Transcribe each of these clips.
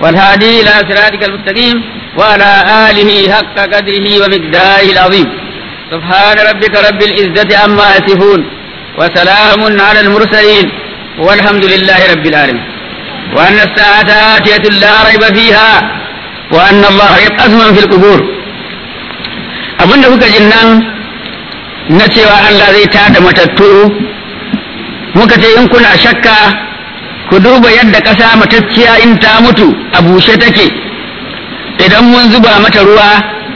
والهادي إلى صراطك المستقيم وعلى آله حق قدره ومقداره العظيم سبحان ربك رب العزة عما يصفون وسلام على المرسلين والحمد لله رب العالمين وأن الساعة آتية لا ريب فيها وأن الله يبعث من في القبور abin da kuka jin nan na cewa Allah zai tada matattu muka ce in kuna shakka ku duba yadda ƙasa matacciya in ta mutu a bushe take idan mun zuba mata ruwa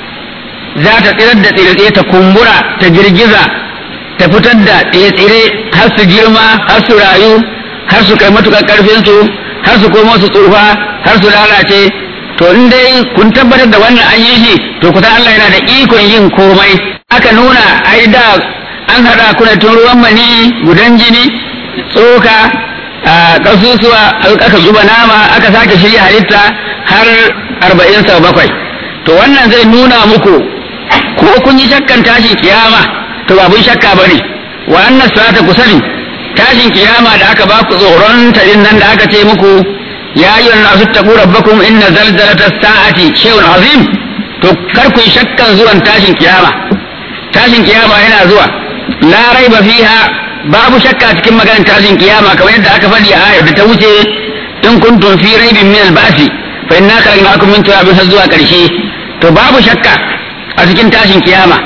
za ta tsirar da tsire ta kumbura ta girgiza ta fitar da tsire har su girma har su rayu har su kai matukar ƙarfinsu har su komo su tsufa har su lalace to in dai kun tabbatar da wannan an yi shi to kusan Allah yana da ikon yin komai aka nuna ai da an haɗa kuna tun ruwan mani gudan jini tsoka kasusuwa aka zuba nama aka sake shirya halitta har arba'in sau bakwai to wannan zai nuna muku ko kun yi shakkan tashin kiyama to babun shakka bane wa annas salata kusani tashin kiyama da aka baku tsoron tarin nan da aka ce muku ya yi wannan su taɓu rabbakum inna zalzalata sa'ati shay'un azim to kar ku yi shakkan zuwan tashin kiyama tashin kiyama yana zuwa la raiba fiha babu shakka cikin maganar tashin kiyama kamar yadda aka faɗi a ayar da ta wuce in kuntum fi raibin min al-ba'si fa inna khalaqnakum min turabin har zuwa karshe to babu shakka a cikin tashin kiyama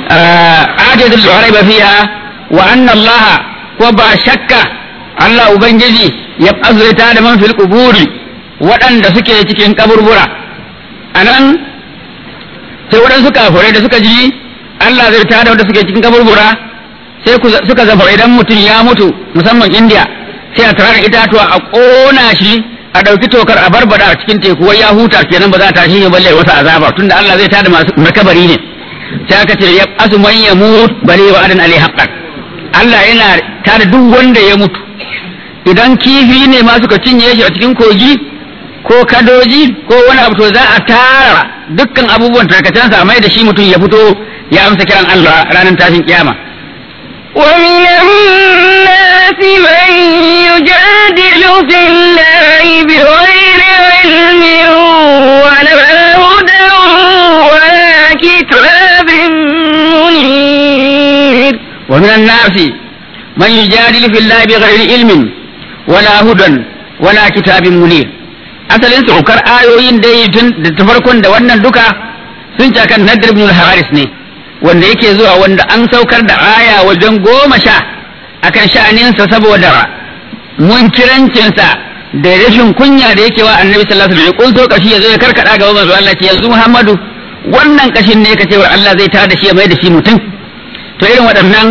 ajatul raiba fiha wa anna Allah ko ba shakka Allah ubangiji ya azurta da man fil quburi waɗanda suke cikin kaburbura anan sai waɗansu kafirai da suka ji Allah zai tada wanda suke cikin kaburbura sai suka zafa idan mutum ya mutu musamman indiya sai a tarar itatuwa a ƙona shi a ɗauki tokar a barbada a cikin teku wai ya huta kenan ba za ta shi balle wasa azaba tunda Allah zai tada masu makabari ne sai aka ce ya asu man ya mut bale wa adan alai haqqan Allah yana tada duk wanda ya mutu idan kifi ne ma suka cinye shi a cikin kogi ko kadoji ko wani abu to za a tara dukkan abubuwan tarkacensa a mai da shi mutum ya fito ya amsa kiran Allah ranar tashin kiyama ومن الناس من يجادل في الله بغير علم ولا هدى ولا كتاب منير ومن الناس من يجادل في الله بغير علم ولا هدى ولا كتاب منير asalin saukar ayoyin dai tun da tafarkon da wannan duka sun ci kan Nadir ibn al-Haris ne wanda yake zuwa wanda an saukar da aya wajen goma sha akan sha'aninsa saboda munkirancinsa da rashin kunya da yake wa annabi sallallahu alaihi wasallam kun so kashi yazo ya karkada gaba manzo Allah ce yanzu Muhammadu wannan kashin ne ka cewa Allah zai tada shi ya mai da shi mutum to irin waɗannan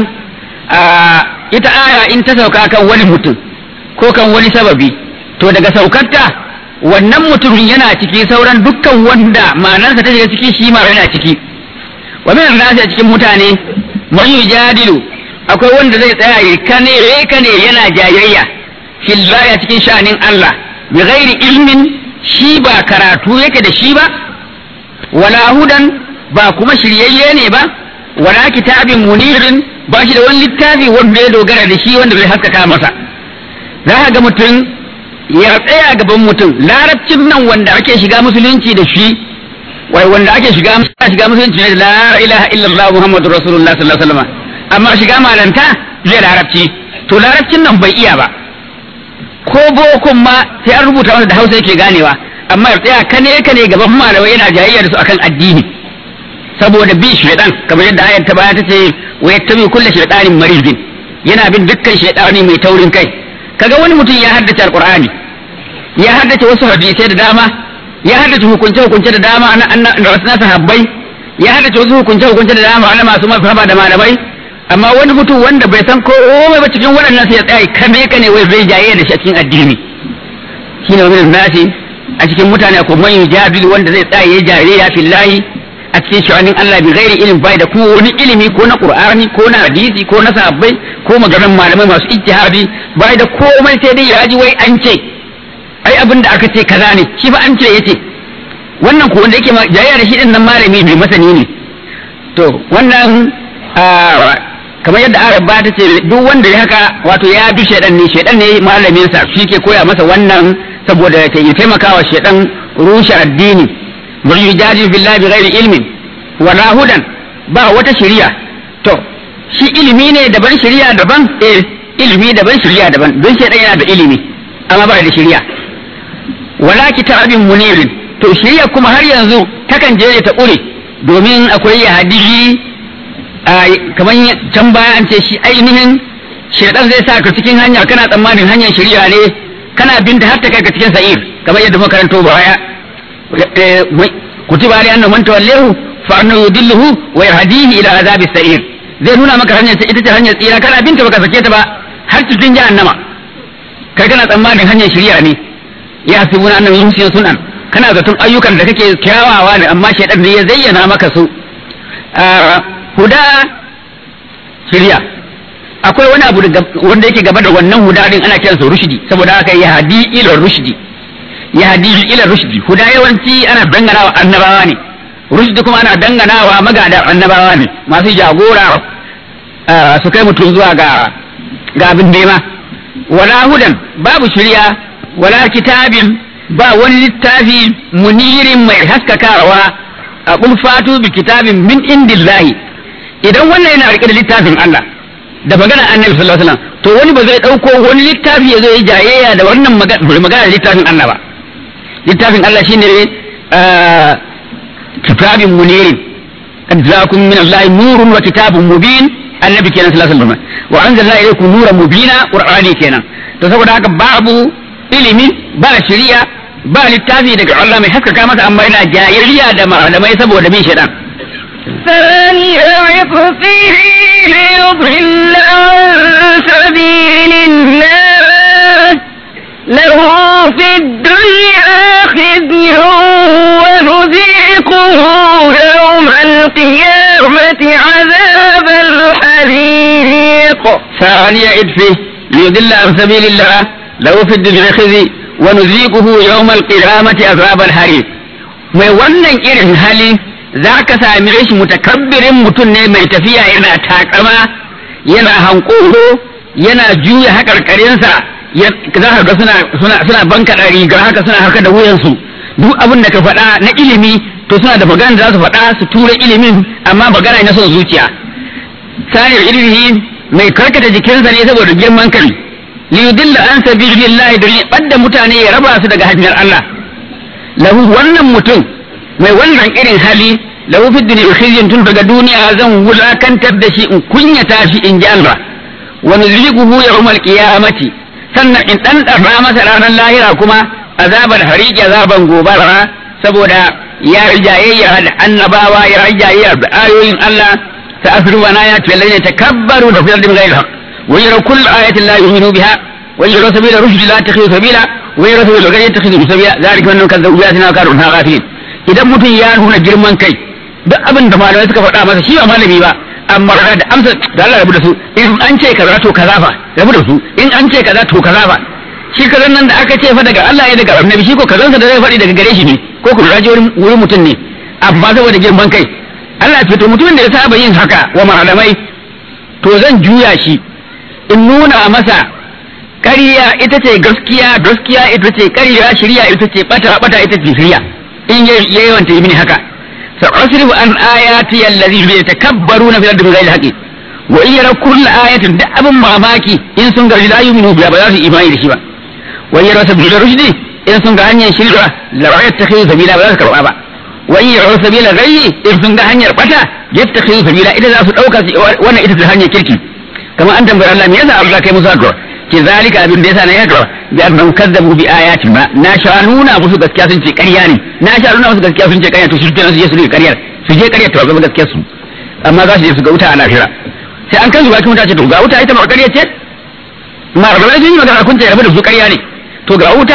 ita aya in ta sauka kan wani mutum ko kan wani sababi to daga saukarta wannan mutumin yana ciki sauran dukkan wanda ma'anarsa ta shiga ciki shi ma yana ciki wa min nasi a cikin mutane man yujadilu akwai wanda zai tsaya ya kane kane yana jayayya fillahi a cikin sha'anin Allah bi ghairi ilmin shi ba karatu yake da shi ba wala hudan ba kuma shiryayye ne ba wala kitabin munirin ba shi da wani littafi wanda ya dogara da shi wanda bai haskaka masa za ka ga mutum ya tsaya gaban mutum larabcin nan wanda ake shiga musulunci da shi wai wanda ake shiga shiga musulunci ne la ilaha illallah muhammadur rasulullah sallallahu alaihi wasallam amma shiga malanta zai larabci to larabcin nan bai iya ba ko bokun ma sai an rubuta masa da hausa yake ganewa amma ya tsaya kane kane gaban malamai yana jayayya da su akan addini saboda bi shaidan kamar yadda ayar ta baya ta ce wa yattabi kullu shaytanin maridin yana bin dukkan shaydani mai taurin kai kaga wani mutum ya haddace alqur'ani ya haddace wasu hadisai da dama ya haddace hukunce hukunce da dama na na sahabbai ya haddace wasu hukunce hukunce da dama na masu mafaba da malamai amma wani mutum wanda bai san komai ba cikin waɗannan sai ya tsaya kame ka ne wai zai jaye da shi a cikin addini shine wani nasi a cikin mutane ko man yujabil wanda zai tsaya ya jariya fillahi a cikin sha'anin Allah bi ghairi ilmi bai da kuma wani ilimi ko na Qur'ani ko na hadisi ko na sahabbai ko maganar malamai masu ijtihadi bai da komai sai dai ya ji wai an ce ai abin da aka ce kaza ne shi ba an ce yace wannan ko wanda yake jayayya da shi din nan malami ne masani ne to wannan kamar yadda Arab ba ta ce duk wanda ya haka wato ya bi shaidan ne shaidan ne malamin sa shi ke koya masa wannan saboda ya taimaka wa shedan rushe addini wa yujadilu billahi bighairi ilmin wala hudan ba wata shari'a to shi ilimi ne daban shari'a daban eh ilimi daban shari'a daban don shedan yana da ilimi amma ba da shari'a wala kitabin munirin to shari'a kuma har yanzu takan je ta ƙure domin akwai ya hadisi kamar can baya an ce shi ainihin shaidan zai sa ka cikin hanya kana tsammanin hanyar shari'a ne kana binta har ta kai ka cikin sa'ir kamar yadda makaranto baya kutiba ali annahu man tawallahu fa annahu yudilluhu wa yahdihi ila azabi sa'ir zai nuna maka hanyar ita ce hanyar tsira kana binta baka sake ta ba har cikin jahannama kai kana tsammanin hanyar shari'a ne ya hasibuna annahu yusina sunan kana zaton ayyukan da kake kyawawa ne amma shaidan ne ya zayyana maka su huda shirya akwai wani abu wanda yake gaba da wannan huda din ana kiransa rushdi saboda haka ya hadi ila rushdi ya hadi ila rushdi huda yawanci ana dangana wa annabawa ne rushdi kuma ana dangana wa magada annabawa ne masu jagora su kai mutum zuwa ga ga abin nema wala hudan babu shirya wala kitabin ba wani littafi munirin mai haskakawa a fatu bi kitabin min indillahi idan wannan yana rike da littafin Allah da magana annabi sallallahu alaihi wasallam to wani ba zai dauko wani littafi ya zo ya jayayya da wannan magana da littafin Allah ba littafin Allah shine kitabin munirin qad ja'akum min Allah nurun wa kitabun mubin annabi kenan sallallahu alaihi wasallam wa anzalna ilaykum nuran mubina qur'ani kenan to saboda haka babu ilimi ba shari'a ba littafi daga Allah mai haskaka masa amma yana jayayya da malamai saboda bin shaitan ثاني عطفه ليضل عن سبيل الله له في الدنيا خزي ونذيقه يوم القيامة عذاب الحريق ثاني عطفه ليضل عن سبيل الله له في الدنيا خزي ونذيقه يوم القيامة عذاب الحريق mai wannan irin hali za ka sami shi mutakabbirin mutum ne mai tafiya yana takama yana hankoro yana juya haƙarƙarinsa za ka ga suna suna suna banka da riga haka suna haka da wuyansu duk abin da ka faɗa na ilimi to suna da magana da za su faɗa su tura ilimin amma magana na son zuciya saniyar ilimi mai karkata jikinsa ne saboda girman kai liyudilla an sabilillahi don ya ɓadda mutane ya raba su daga hanyar Allah lahu wannan mutum mai wannan irin hali lahu fi dunya khizyun tun daga duniya zan wulakantar da shi in kunyata shi in ji Allah wa nuzliquhu yawmal qiyamati sannan in dan dara masa ranar lahira kuma azabar hariki azaban gobara saboda ya rijayayya da annabawa ya rijayayya da ayoyin Allah ta asru wa na ya tallane takabbaru da fi ardin ghayr haqq wa yara kull ayatin la yu'minu biha wa yara sabila rushd la takhidu sabila wa yara sabila ghayr yattakhidhu sabila zalika man kadzaba bi ayatina kanu ghafilin idan mutum ya nuna girman kai duk abin da malamai suka faɗa masa shi ba malami ba amma da amsa da Allah rabu da su in an ce kaza to kaza fa rabu da su in an ce kaza to kaza fa shi kazan nan da aka ce fa daga Allah ya daga annabi shi ko kazansa da zai faɗi daga gare shi ne ko ku raji wurin mutum ne amma saboda girman kai Allah ya to mutumin da ya saba yin haka wa malamai to zan juya shi in nuna masa ƙarya ita ce gaskiya gaskiya ita ce ƙarya shirya ita ce bata bata ita ce shirya in yayi wanta yi mini haka sa'asrifu an ayati allazi yatakabbaruna fil ardi bighayri haqqi wa in yara kull ayatin da abin mamaki in sun ga la yu'minu biha ba za su imani da shi ba wa in yara sabila rushdi in sun ga hanyar shirka la yattakhidhu sabila ba za su karba ba wa in yara sabila ghayyi in sun ga hanyar bata yattakhidhu sabila ita za su dauka wannan ita ce hanyar kirki kamar an tambayar Allah me yasa Allah kai musu addu'a ke zalika abin da yasa na yadda bi annahum kazzabu bi ayati ma na sha nuna musu gaskiya sun ce ƙarya ne na sha nuna musu gaskiya sun ce ƙarya to shi kenan su je su ne ƙaryar su je ƙaryar to ga gaskiyar su amma za su je su ga wuta a lahira sai an kan su bakin wuta ce to ga wuta ita ma ƙarya ce ma rabai sun yi magana kun ce rabu da su ƙarya ne to ga wuta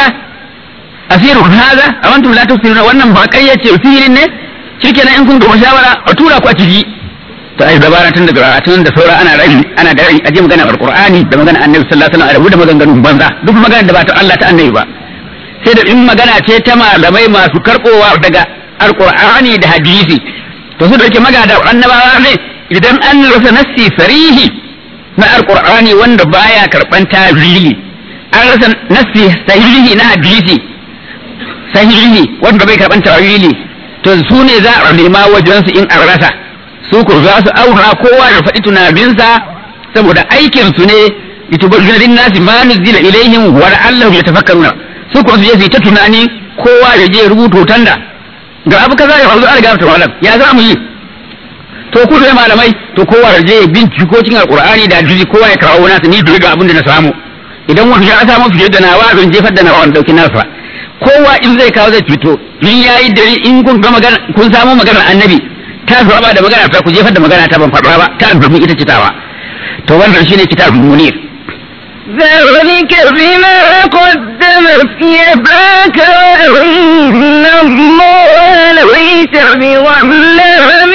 asiru haza awantum la tusiruna wannan ba ƙarya ce sihirin ne shikenan in kun ga shawara a tura ku a ciki to ai dabara tun daga tun da saura ana rai ana da rai aje magana alqur'ani da magana annabi sallallahu alaihi wasallam da maganganun banza duk magana da ba ta Allah ta annabi ba sai da in magana ce ta malamai masu karbowa daga alqur'ani da hadisi to su da yake magana da annabawa ne idan an rasa nassi sarihi na alqur'ani wanda baya karban tawili an rasa nassi sahihi na hadisi sahihi wanda bai karban tawili to su ne za a nema wajen su in an rasa su ko za su aura kowa da faɗi tunaninsa saboda aikin su ne litubayyana lin-nasi ma nuzila ilaihim wa la'allahum yatafakkaruna su ko su je su yi ta tunani kowa ya je rubuto tanda ga abu kaza ya faru an riga ta malam ya za mu yi to ku da malamai to kowa ya je ya binciko cikin alqur'ani da hadisi kowa ya kawo nasa ni duk abin da na samu idan wani ya samu fiye da nawa zan jefar da nawa dauki nasa kowa in zai kawo zai fito in yayi dare in kun ga magana kun samu maganar annabi ta saba da magana ta ku jefar da magana ta ban faɗa ba ta albarmi ita ce tawa to wannan shine kitabul munir ذلك بما قدمت يداك وأن الله ليس بظلام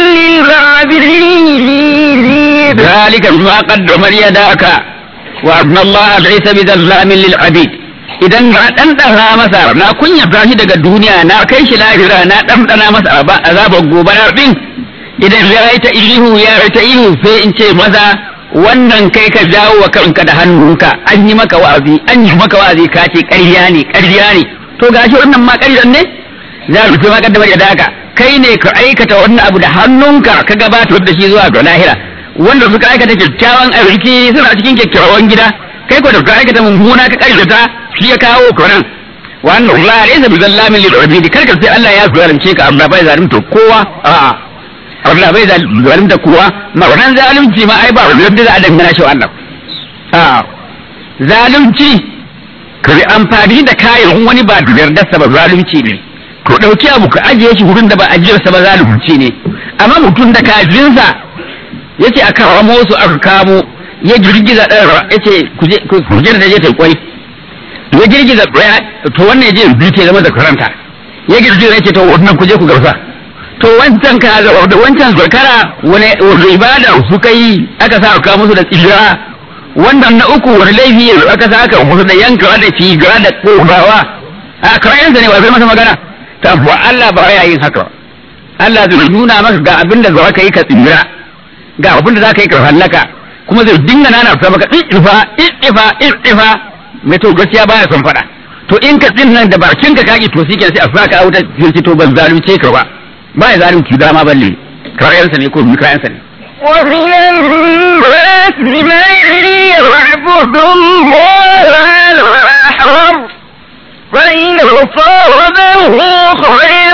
للعابدين ذلك بما قدم يداك وأن الله ليس بظلام للعبيد idan na ɗanɗana masa na kunya shi daga duniya na kai shi lahira na ɗanɗana masa azabar gobarar ɗin idan ya yi ta ihu ya yi ta ihu sai in ce maza wannan kai ka jawo wa kanka da hannunka an yi maka wa'azi an yi maka wa'azi ka ce ƙarya ne ƙarya ne to gashi wannan ma ƙaryan ne za ku ma kaddamar da daka kai ne ka aikata wannan abu da hannunka ka gabatar da shi zuwa ga lahira wanda suka aikata kyakkyawan arziki suna cikin kyakkyawan gida kai ko da ka aikata mummuna ka ƙaryata shi ya kawo ka nan wannan Allah laysa bi zallamin lil abidi kar ka sai Allah ya zalunce ka amma bai zalunta kowa a'a Allah bai zalunta kowa ma wannan zalunci ma ai ba wanda za a dangana shi Allah a zalunci ka yi amfani da kayan wani ba da yardarsa ba zalunci ne to dauki abu ka ajiye shi wurin da ba ajiyarsa ba zalunci ne amma mutum da kajinsa yace aka ramo su aka kamo ya girgiza ɗan yace ku je da je ta kwai ya girgiza ɗaya to wannan ya je biyu zama da karanta ya girgiza yace to wannan ku je ku garsa to wancan ka da wancan zakara wani ibada suka yi aka sa aka musu da tsira wannan na uku wani laifi aka sa aka musu da yanka da ciga da kogawa a kayansa ne ba zai masa magana ta ba Allah ba ya yin haka Allah zai nuna maka ga abin da za ka yi ka tsira ga abin da za ka yi ka hallaka kuma zai dinga nana ta maka ifa ifa ifa mai to gaskiya baya son faɗa to in ka tsin nan da bakin ka kaki to shikenan sai a saka a wuta sai to ban zalunce ka ba ba ya zalunci dama balle kayansa ne ko kayansa ne ومن الناس من يعبد الله على الحرب فإن أصابه خير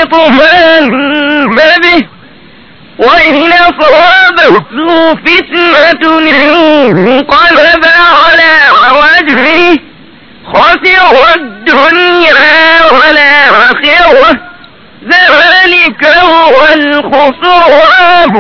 اطمأن به وإن أصابته فتنة انقلب على وجهه خسر الدنيا والآخرة ذلك هو الخسران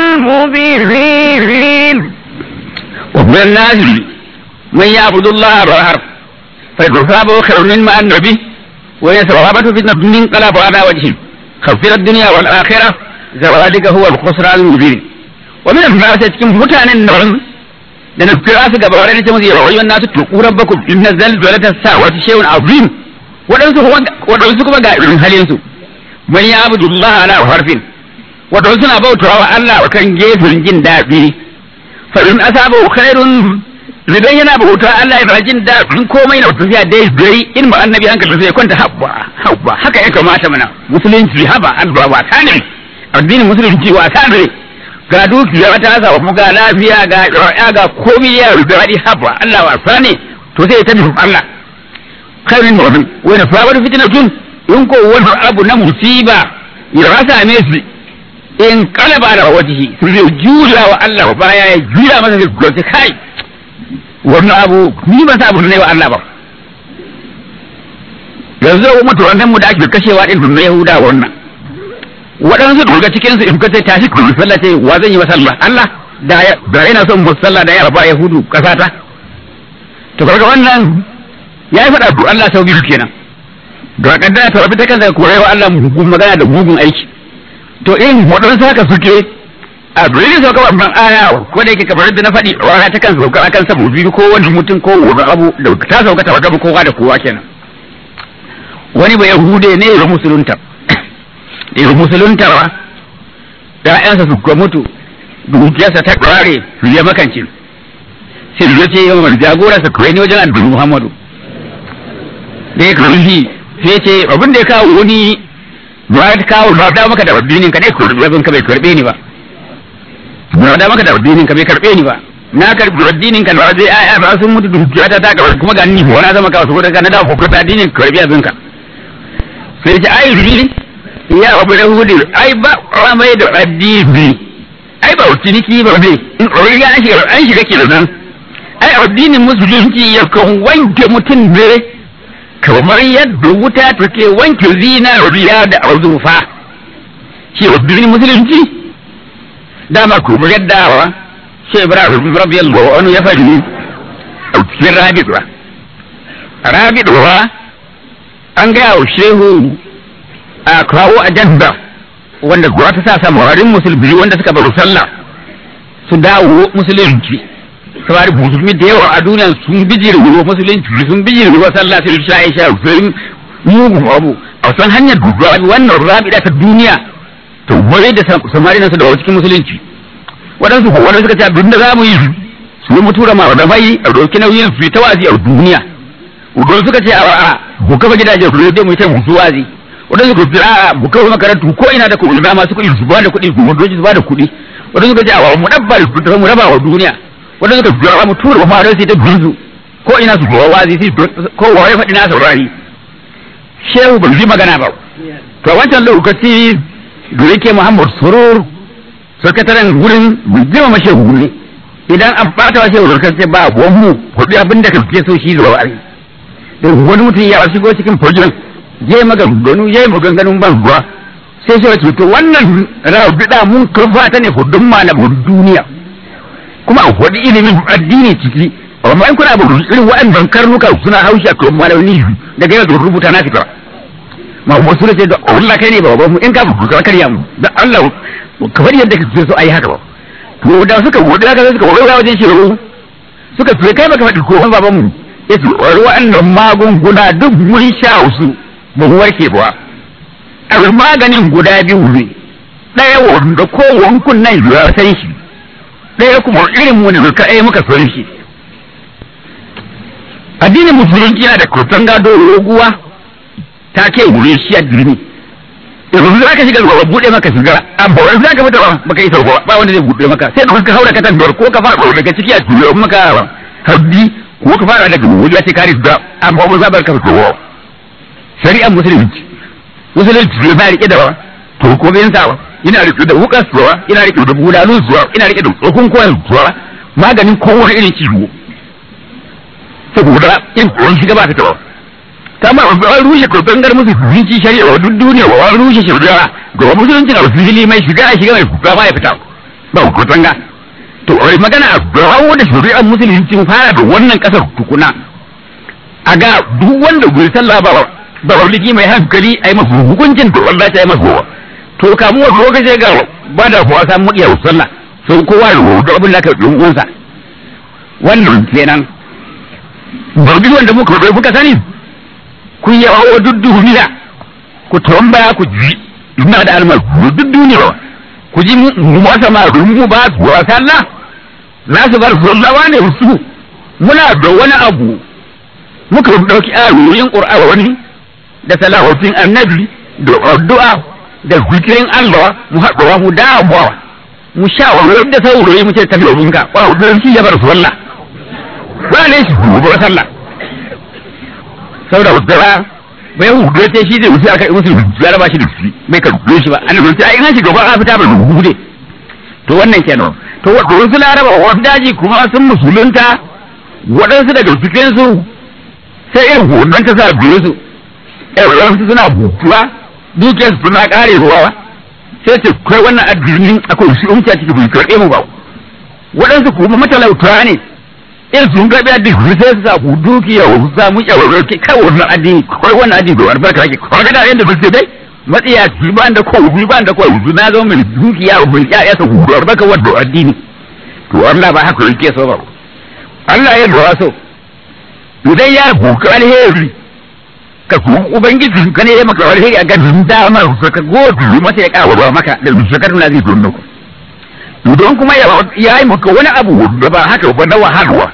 المبين ومن الناس من يعبد الله على الحرب فيصابه خير مما أن به ويصابته فتنة انقلب على وجهه خسر الدنيا والآخرة ذلك هو الخسران المبين ومن الناس cikin mutanen nan da na kira su gaba wani ce musu yawon nasu tuku rabbakum inna zalzalata sa'wati shay'un azim wadansu wadansu kuma ga irin halin su man ya'budu Allah ala harfin wato suna bautawa Allah kan gefen jin daɗi fa in asabu khairun idan yana bauta Allah yana jin daɗin komai na tafiya dai dai in ba annabi hankali sai kwanta habba habba haka ya kamata mana musulunci haba Allah wasa ne addinin musulunci wasa ne ga dukiya ta samu ga lafiya ga ya ga komai ya rubuta haba Allah wasa ne to sai ta nufi Allah khairin mu'min wa na fa'al fitnatun in ko wani abu na musiba ya rasa me su in kalaba da wajihi su zai jura wa Allah baya ya jura masa zai kai wannan abu ni ba sa abu ne wa Allah ba yanzu wa mutu wannan mu da ake kashewa din na Yahuda wannan waɗansu daga cikin su in ka ce tashi ku sallah ce wa zan yi masalla Allah da da ina son musalla da ya raba Yahudu kasata to kaga wannan yayi faɗa ku Allah sau biyu kenan ga kaddara ta rabi ta kansa korai wa Allah mugun magana da mugun aiki to in waɗansu haka suke a dalilin sauka wannan aya ko da yake kamar da na faɗi rana ta kan sauka akan sabu biyu ko wani mutum ko wani abu da ta sauka ta wata kowa da kowa kenan wani ba yahude ne ya musulunta ya musulunta ba ƴaƴansa su ga mutu dukiyarsa ta ƙare su ya makance sai ya ce yawan jagora sa kai ne wajen annabi Muhammadu da ya kawo shi sai ya ce abin da ya kawo wani ba ya kawo ba da maka da addinin ka ne abin ka bai karbe ni ba ba da maka da addinin ka bai karbe ni ba na karbi addinin ka ba zai ai ba sun mutu dukiya ta ta kuma ga ni wani zama ka wasu ka na da ko ka addinin karbi abin ka sai ya ce ai ri ya abu da hudu ai ba mai da addini ai ba ciniki ba ne in ɗori ya shiga an shiga kenan ai addinin musulunci ya kan wanke mutum ne kamar yadda wuta take wanke zinariya da azurfa shi addinin musulunci dama kuma yadda wa shi ibrahim radiyallahu anhu ya faɗi a cikin rabi'wa rabi'wa an gaya wa shehu a kawo ajanda wanda kuwa ta sa samarin musulmi wanda suka baro sallah su dawo musulunci samari musulmi da yawa a duniya sun bijir ruwa musulunci sun bijir ruwa sallah sai sha aisha sun mugun abu a san hanyar duba wannan rabida ta duniya to wai da samari nan su dawo cikin musulunci waɗansu ko wanda suka ce abin da za mu yi su mu tura ma da mai a ɗauki nauyin su ta wazi a duniya wadanda suka ce a ku kafa gidajen ku dai mu yi ta musu wazi wadanda suka ce a ku kafa makarantu ko ina da kuɗi masu kuɗi su ba da kuɗi ku wadoji su ba da kuɗi wadanda suka ce a mu dabba da mu raba wa duniya wadanda suka ce a mu tura ma da su ta bizu ko ina su kowa wazi su ko wa ya faɗi na saurari shehu ban ji magana ba to wancan lokaci da yake muhammad surur sakataren gurin jima ma shehu ne idan an bata wa shehu kan ce ba buwan mu kuɗi abin da kake so shi zuwa wari da wani mutum ya shigo cikin fojin je maganganu je maganganun ban ruwa sai shi wace to wannan rabida mun kafa ta ne hudun malamin duniya kuma a hudu ilimin addini ciki amma in kuna abu irin waɗannan karnuka suna haushi a kan malami daga yau da rubuta na fita ma wasu da ce da Allah kai ne ba ba mu in ka buku ka karya mu da Allah kamar yadda kake so ayi haka ba to da suka wuce haka suka wuce wajen shi suka ce kai baka faɗi ko baban mu yace wa'annan magunguna duk mun sha su ba mu warke ba a maganin guda biyu ne ɗaya wanda ko wankun nan ya san shi ɗaya kuma irin mu ne ka ai muka san shi addinin musulunci yana da kurtan gado roguwa ta ke wuri shi a dirmi yanzu za ka shiga ruwa buɗe maka shiga amma wani za ka fita ba baka yi sauko ba wanda zai buɗe maka sai ka haura ka tantar ko ka fara daga ciki a tuyo maka habbi ko ka fara daga wuri ce kare da amma ba za ka fito shari'ar musulunci musulunci ne ba rike da to ko bin sa ina rike da wukas suwa ina rike da bulalun suwa ina rike da tsokun koyan suwa maganin kowane irin ciwo saboda in kowan shiga ba ta tawa kama an rushe kurbangar musulunci shari'a wa duk duniya wa an rushe shari'a ga musulunci na fili mai shiga a shiga mai kuka ma ya fita ba kurtanga to ai magana a bawo da shari'ar musulunci fara da wannan kasar tukuna a ga duk wanda bai sallah ba ba walliki mai hankali ai masa hukuncin to Allah ta yi masa to kamu wa lokaci ga ba da kuwa samu iya sallah sai kowa da abin da ka yi uwansa wannan kenan barbi wanda muka muka sani ku yi wa duk duniya ku tambaya ku ji ina da almar duk duniya ku ji mu masa ma mu ba su wa sallah za su bar sallawa ne su muna da wani abu muka dauki ayoyin qur'ani da salawatin annabi da addu'a da zikirin Allah mu haɗuwa mu damuwa mu sha wa da saurayi mu ce tafi ka wa da shi ya bar sallah ba ne shi ba sallah saboda wadda bai hudu sai shi zai wuce aka yi musu ya raba shi da shi bai ka rubuce shi ba an rubuce ai an shiga ba a fita ba rubuce to wannan kenan to wasu laraba wasu daji kuma sun musulunta waɗansu daga cikin su sai irin hudun ta sa biyu su waɗansu suna butuwa dukiyar su suna ƙare ruwa sai ce kai wannan addinin akwai shi umci a cikin bai karɓe mu ba waɗansu kuma matalauta ne in sun ga biya duk sai su sa ku dukiya su samu yawarar ke kai wannan addini kai wannan addini bai albarka yake ko ga da yanda ba sai dai matsiya ki ba da ko ba da ko na zo mai dukiya mai ya ya ku albarka wannan addini to Allah ba haka yake so ba Allah ya ba so idan ya buka alheri ka ku ubangiji ka ne ya maka alheri a ganin dama ka gode masa ya kawo maka da shakar na zai dunno ku don kuma ya yi maka wani abu da ba haka ba na wahalwa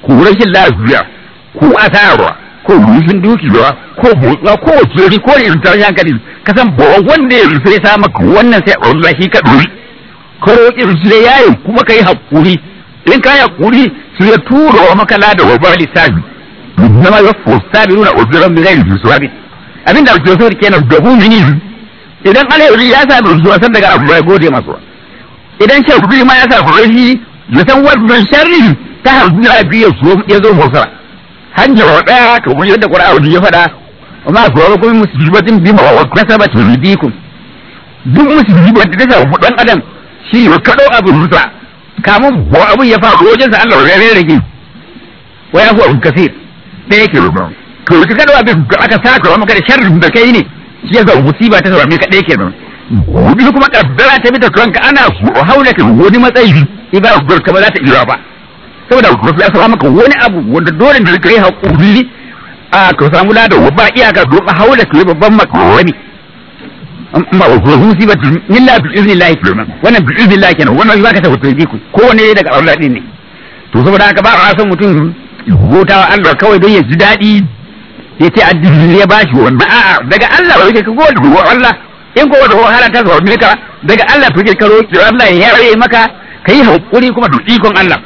ko rashin lafiya ko asara ko rufin dukiya ko motsuwa ko wakili ko irin tashin hankali ka san ba wanda ya sai sa maka wannan sai Allah shi ka duri ka roƙi su da yayin kuma ka yi haƙuri in ka yi haƙuri su ya tura wa maka lada wa ba lissafi zama ya fosta bi nuna uzuran bi zai rufu suwabi abinda ake so kenan da mumini idan alheri ya sami rufuwa san daga abu ya gode masu idan sharri ma ya sa rashi ya san wannan sharri ta harbi lafiya ya zo motsa hanyar ɗaya kamar yadda ƙura'u ya faɗa amma ku rawa kuma musibatin bima wa kasabat ridikum duk musibar da ta samu dan adam shi ya kaɗo abin rusa kamun ko abin ya faru wajen sa Allah ya rage wa ya huwa kasir da yake ruba to ka kaɗo abin da aka saka wa maka da sharrin da kai ne shi ya zama musiba ta same ka ɗaya kenan wani kuma kaddara ta bi ta kanka ana so haula ka wani matsayi ibara ka ba za ta iya ba saboda wasu ya samu maka wani abu wanda dole da kai hakuri a ka samu lada ba iyaka don haula ka babban makarami amma wa kuma musiba illa bi iznillahi kenan wannan bi iznillahi kenan wannan zaka ta hoto ku ko ne daga Allah din ne to saboda haka ba a san mutum gotawa Allah kawai don ya ji daɗi ya ce addini ya bashi wannan a'a daga Allah ba ka gode wa Allah in ko wata wahala ta zo ka daga Allah to ka roki Allah ya yare maka kai hakuri kuma da ikon Allah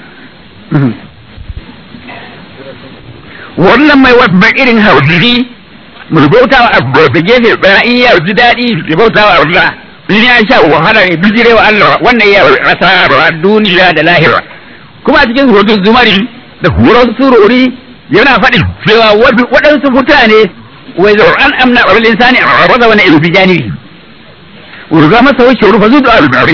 wannan mai wata irin hausiri mu bauta wa abu da gefe ɗaya in ya ji daɗi ya bauta wa Allah in ya sha wahala ya bijire wa Allah wannan ya asara duniya da lahira kuma a cikin surutun zumari da horon surori yana faɗin cewa waɗansu mutane wai zau an amna wa insani a raza wani ilu fi janibi urga masa wuce rufa zuwa al-bari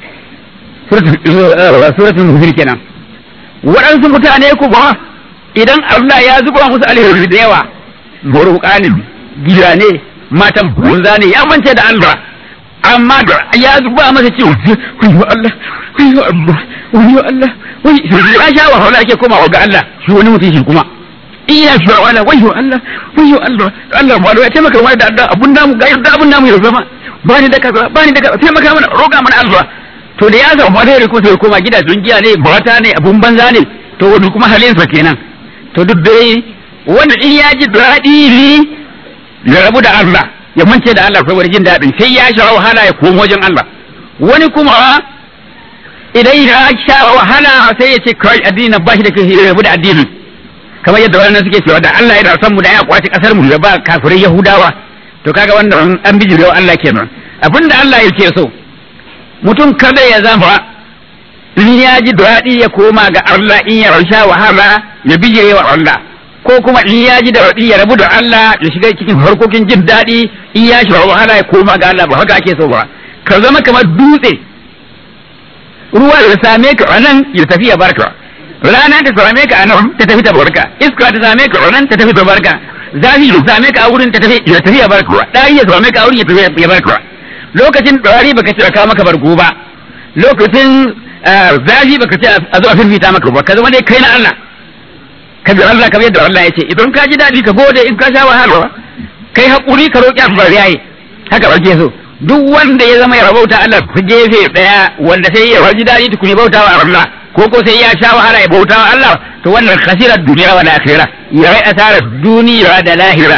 suratul muhir kenan waɗansu mutane kuma idan Allah ya zuba musu alheri da yawa gurbuka ne gida ne matan bunza ne ya mance da Allah amma da ya zuba masa ciwo wayo Allah wayo Allah wayo Allah wai ya sha wahala yake koma ga Allah shi wani mutum shi kuma iya shi wala wayo Allah wayo Allah Allah mu ya taimaka mana da Allah abun namu ga yadda abun namu ya zama bani da kaza bani da kaza taimaka mana roga mana Allah to da ya samu alheri kuma sai koma gidajen giya ne mata ne abun banza ne to wani kuma halinsa kenan to duk dai wanda in ya ji daɗi ne ya rabu da Allah ya mance da Allah saboda jin daɗin sai ya sha wahala ya komo wajen Allah wani kuma idan ya sha wahala sai ya ce kai addini ba shi da kai ya rabu da addinin kamar yadda wannan suke cewa da Allah yana son mu da ya kwace kasar mu da ba kafirai Yahudawa to kaga wannan an bijirewa Allah kenan abinda Allah yake so mutum kada ya zama in ya ji daɗi ya koma ga Allah in ya sha wahala ya bijire wa Allah ko kuma in ya ji daɗi ya rabu da Allah ya shiga cikin harkokin jin daɗi in ya sha wahala ya koma ga Allah ba haka ake so ba ka zama kamar dutse ruwa ya same ka a nan ya tafi ya barka rana ta same ka a nan ta tafi ta barka iska ta same ka a nan ta tafi ta barka zafi ya same ka a wurin ta tafi ya tafi ya barka ɗari ya same ka a wurin ya tafi ya barka lokacin ɗari baka ce ka maka bargo ba lokacin zafi baka ce a zo a firfita maka ba ka zama dai kai na Allah ka bi Allah kamar yadda Allah ya ce idan ka ji daɗi ka gode in ka sha wahala kai haƙuri ka roƙi Allah yayi haka ba ke so duk wanda ya zama ya rabauta Allah ta gefe ɗaya wanda sai ya ji daɗi tukuni bauta wa Allah ko ko sai ya sha wahala ya bauta wa Allah to wannan khasirar duniya wa akhirah ya rai asara duniya da lahira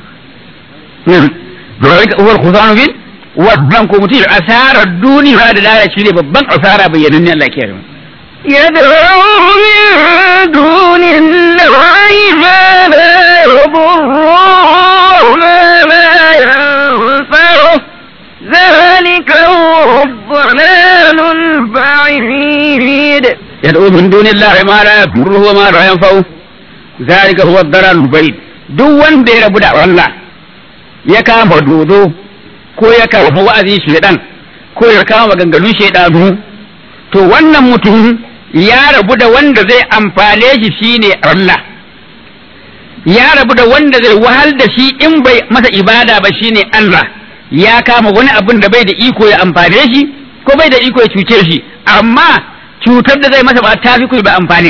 zalika huwa al-khusranu bil wannan ko mutum asarar duniya da lahira shine babban asara bayyanan Allah ke yarda يدعو من دون الله ما لا يضره وما لا ينفعه ذلك هو الضلال البعيد يدعو من دون الله ما لا يضره وما لا ينفعه ذلك هو الضلال البعيد duk wanda ya rabu da Allah ya kama dodo ko ya kama wa'azi shedan ko ya kama maganganun shedanu to wannan mutum ya rabu da wanda zai amfane shi shine Allah ya rabu da wanda zai wahal da shi in bai masa ibada ba shine Allah ya kama wani abun da bai da iko ya amfane shi ko bai da iko ya cuce shi amma cutar da zai masa ba ta fi ba amfani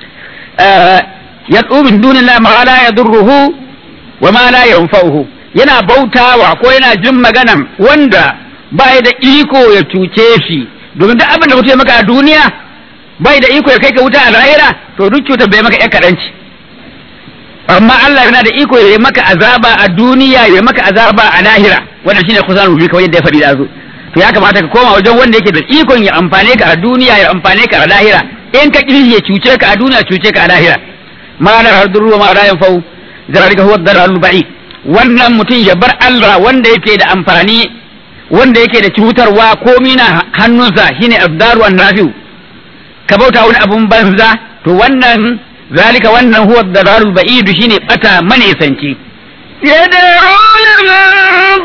ya tsubin dunin ma la ya durruhu wa ma la yanfa'uhu yana bautawa ko yana jin maganan wanda ba da iko ya cuce shi domin duk abin da mutum ya maka a duniya bai da iko ya kai ka wuta a lahira to duk cutar bai maka ƴar kaɗanci amma Allah yana da iko ya maka azaba a duniya ya maka azaba a lahira wannan shine kusan rubi kawai yadda ya faɗi da zo to ya kamata ka koma wajen wanda yake da ikon ya amfane ka a duniya ya amfane ka a lahira in ka ƙi ya cuce ka a duniya cuce ka a lahira ma la harduru wa ma la yanfau zalika huwa ad-dalalul ba'id wannan mutum ya bar Allah wanda yake da amfani wanda yake da cutarwa komi na hannunsa shine abdaru an nafi'u ka bauta wani abun banza to wannan zalika wannan huwa ad-dalalul ba'id shine bata manisanci يدعو لمن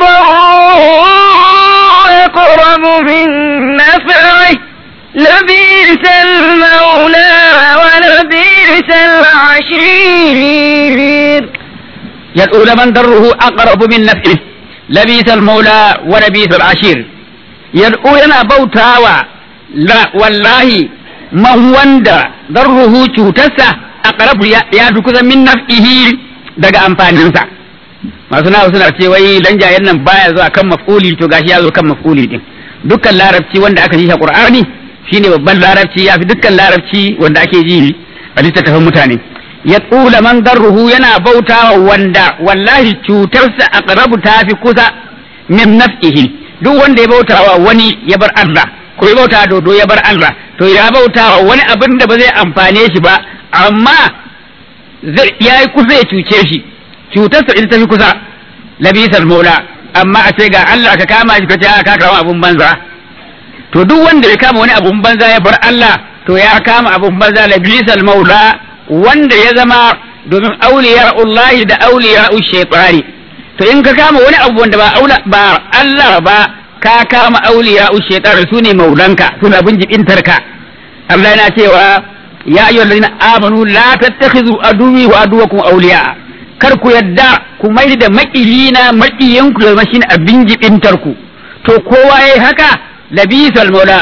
ضره أقرب من نفعه لبئس المولى ولبئس العشير يدعو لمن ضره أقرب من نفعه لبيس المولى ولبيس العشير يدعو ينا بوتاوا لا والله من وند ضره cutarsa أقرب ya fi kusa min naf'ihi daga amfaninsa masu nawa suna ce wai dan jayen nan baya zuwa kan maf'uli to gashi ya zo kan maf'uli din dukkan larabci wanda aka ji shi Qur'ani shine babban larabci ya fi dukkan larabci wanda ake ji a littattafan mutane ya tsula man darruhu yana bauta wanda wallahi cutarsa aqrabu ta fi kusa min naf'ihi duk wanda ya bauta wa wani ya bar Allah ko ya bauta dodo ya bar Allah to ya bauta wa wani abin da ba zai amfane shi ba amma ya yi kusa ya cuce shi cutarsa ita ta fi kusa labisal maula amma a ce ga Allah ka kama shi ka ce ka kama abun banza to duk wanda ya kama wani abun banza ya bar Allah to ya kama abun banza labisal maula wanda ya zama domin auliya Allah da auliya shaytani to in ka kama wani abu wanda ba aula ba Allah ba ka kama auliya shaytani su ne maulanka su ne abin jibintarka Allah yana cewa ya ayyuhal ladina amanu la tattakhidhu aduwwi wa aduwwakum awliya kar ku yadda ku mai da maƙiyina maƙiyanku da mashin abin jibintarku to kowa yayi haka labisal maula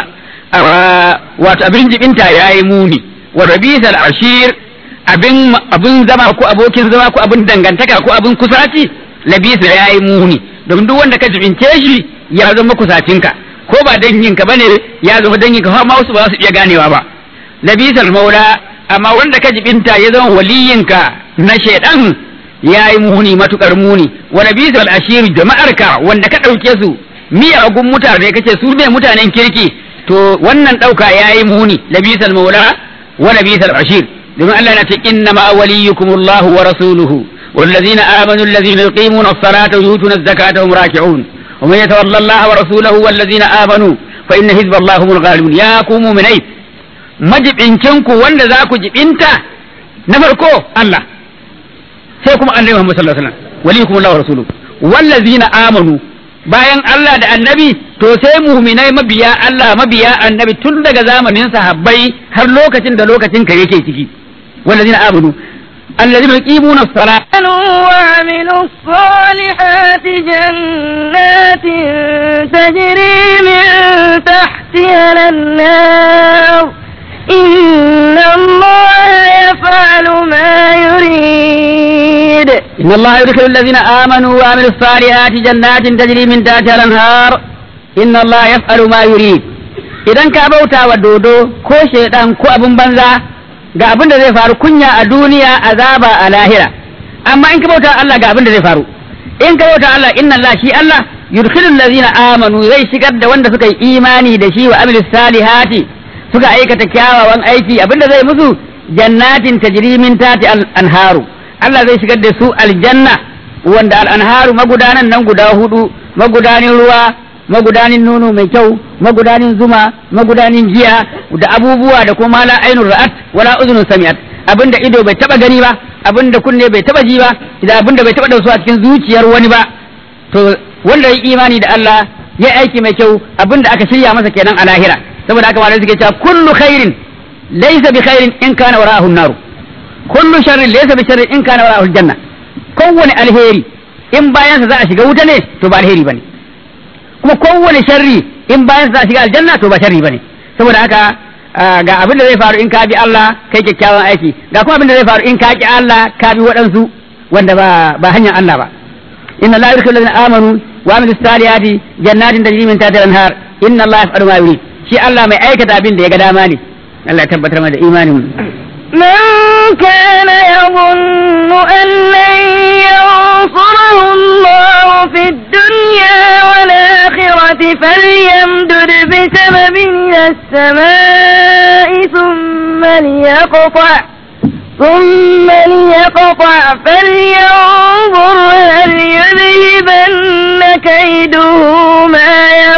wato abin jibinta yayi muni wa rabisal ashir abin abin zama ko abokin zama ko abin dangantaka ko abin kusaci labisa yayi muni domin duk wanda ka jibince shi ya zama kusacinka ko ba danginka bane ya zama danginka har ma wasu ba su iya ganewa ba labisal maula amma wanda ka jibinta ya zama waliyinka na shaidan ya yi muni matukar muni wa labisal ashir jama'arka wanda ka ɗauke su miyagun mutane kace su ne mutanen kirki to wannan ɗauka ya yi muni labisal maula wa labisal ashir domin Allah na ce inna ma waliyukum Allah wa rasuluhu والذين آمنوا الذين يقيمون الصلاة ويؤتون الزكاة هم راكعون ومن يتولى الله ورسوله والذين آمنوا فإن حزب الله هم الغالبون يا قوم من أي majibincinku wanda za ku jibinta na farko Allah sai kuma annabi Muhammad sallallahu alaihi wasallam waliyukum Allah wa rasuluhu wallazina amanu bayan Allah da annabi to sai mu'minai mabiya Allah mabiya annabi tun daga zamanin sahabbai har lokacin da lokacin ka yake ciki wallazina amanu الذين يقيمون الصلاة وعملوا الصالحات جنات تجري من تحتها الأنهار إن الله يفعل ما يريد إن الله يدخل الذين آمنوا وعملوا الصالحات جنات تجري من تحتها الأنهار إن الله يفعل ما يريد idan ka bauta wa dodo ko shaidan ko abin banza ga abin da zai faru kunya a duniya azaba a lahira amma in ka bauta Allah ga abin da zai faru in ka bauta Allah inna Allah shi Allah yudkhilul ladzina amanu zai shigar da wanda suka yi imani da shi wa amilus salihati suka aikata kyawawan aiki abinda zai musu jannatin tajri min tati anharu Allah zai shigar da su aljanna wanda al-anharu magudanan nan guda hudu magudanin ruwa magudanin nono mai kyau magudanin zuma magudanin giya da abubuwa da kuma la ainur ra'at wala uzunun sami'at abinda ido bai taba gani ba abinda kunne bai taba ji ba da abinda bai taba da su a cikin zuciyar wani ba to wanda ya imani da Allah ya aiki mai kyau abinda aka shirya masa kenan a lahira saboda haka malamai suke cewa kullu khairin laysa bi khairin in kana wara'ahu an-nar kullu sharrin laysa bi sharrin in kana wara'ahu al-janna kowane alheri in bayan sa za a shiga wuta ne to ba alheri bane kuma kowane sharri in bayan sa za a shiga aljanna to ba sharri bane saboda haka ga abin da zai faru in ka bi Allah kai kyakkyawan aiki ga kuma abin da zai faru in ka ki Allah ka bi waɗansu wanda ba ba hanyar Allah ba inna la yudkhilu alladhina amanu wa amilus salihati jannatin tajri min tahtiha al-anhar inna Allah yaf'alu ma yurid shi Allah mai aikata abin da ya ga dama ne Allah ya tabbatar mana da imanin mu من كان يظن أن لن ينصره الله في الدنيا والآخرة فليمدد بسبب إلى السماء ثم ليقطع ثم ليقطع فلينظر هل يذهبن كيده ما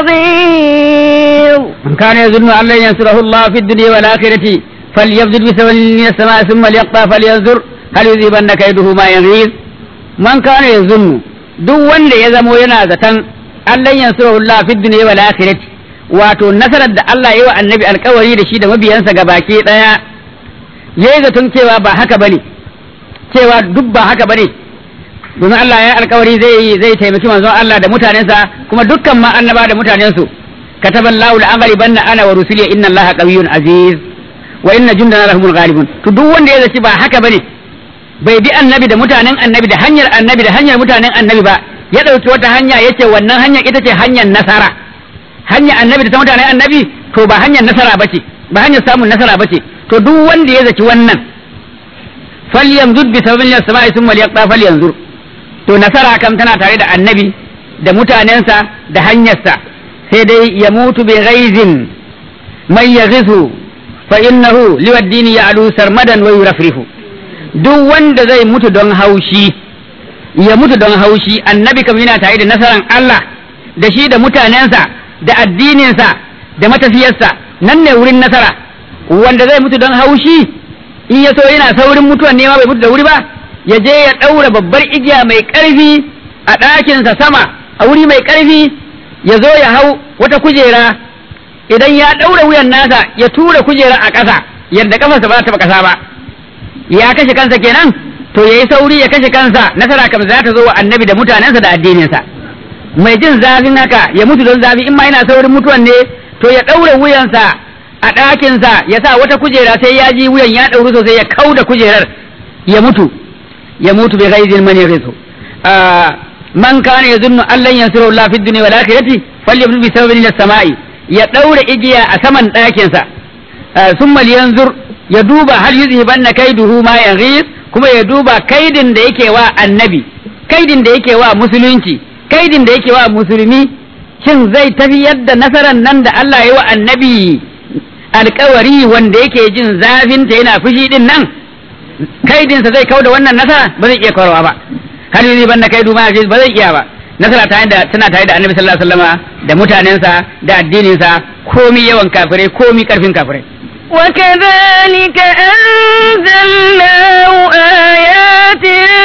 يغيظ من كان يظن أن لن ينصره الله في الدنيا والآخرة فليبذل بسبب من السماء ثم ليقطع فلينظر هل يذهبن كيده ما يغيظ من كان يظن duk wanda ya zamo yana zaton Allah yansurahu Allah fi dunya wal akhirati wato nasarar da Allah ya wa annabi alkawari da shi da mabiyansa gabaki daya yayi zaton cewa ba haka bane cewa duk ba haka bane domin Allah ya alkawari zai zai taimaki manzon Allah da mutanensa kuma dukkan ma annaba da mutanensu kataballahu la'aghlibanna ana wa rusuli inna Allaha qawiyyun aziz wa inna jundana lahumul ghalibun to duk wanda ya zaci ba haka bane bai bi annabi da mutanen annabi da hanyar annabi da hanyar mutanen annabi ba ya dauki wata hanya yace wannan hanyar ita ce hanyar nasara hanyar annabi da ta mutanen annabi to ba hanyar nasara bace ba hanyar samun nasara bace to duk wanda ya zaci wannan falyamzud bi sababin as-sama'i thumma liyaqta falyanzur to nasara kam tana tare da annabi da mutanensa da hanyarsa sai dai ya mutu bi ghaizin man yaghisu fa innahu liwaddini ya'lu sarmadan wa yurafrihu duk wanda zai mutu don haushi ya mutu don haushi annabi kam yana tare da nasaran Allah da shi da mutanensa da addininsa da matafiyarsa nan ne wurin nasara wanda zai mutu don haushi in ya so yana saurin mutuwan nema bai mutu da wuri ba ya je ya ɗaura babbar igiya mai ƙarfi a ɗakinsa sama a wuri mai ƙarfi ya zo ya hau wata kujera idan ya ɗaura wuyan nasa ya tura kujera a ƙasa yadda ƙafarsa ba ta taɓa ƙasa ba ya kashe kansa kenan to yayi sauri ya kashe kansa nasara kam za ta zo wa annabi da mutanensa da addininsa mai jin zafin haka ya mutu don zafi in ma yana saurin mutuwan ne to ya ɗaure wuyansa a ɗakinsa ya sa wata kujera sai ya ji wuyan ya ɗauri sosai ya kau da kujerar ya mutu ya mutu bi ghaizin man yaghisu man kana yazunnu an lan yansuru Allah fi dunya wal akhirati falyabdu bi sababin ila samai ya ɗaure igiya a saman ɗakinsa summa yanzur ya duba hal yuzhibanna kaiduhu ma yaghis kuma ya duba kaidin da yake wa annabi kaidin da yake wa musulunci kaidin da yake wa musulmi shin zai tafi yadda nasarar nan da Allah ya wa annabi alkawari wanda yake jin zafinta yana fushi din nan kaidinsa zai kau da wannan nasara ba zai iya kawarwa ba hal yuzhibanna kaidu ma yaghis ba zai iya ba nasara ta da tana tare da annabi sallallahu alaihi wasallama da mutanensa da addininsa komi yawan kafirai komi karfin kafirai وكذلك أنزلناه آيات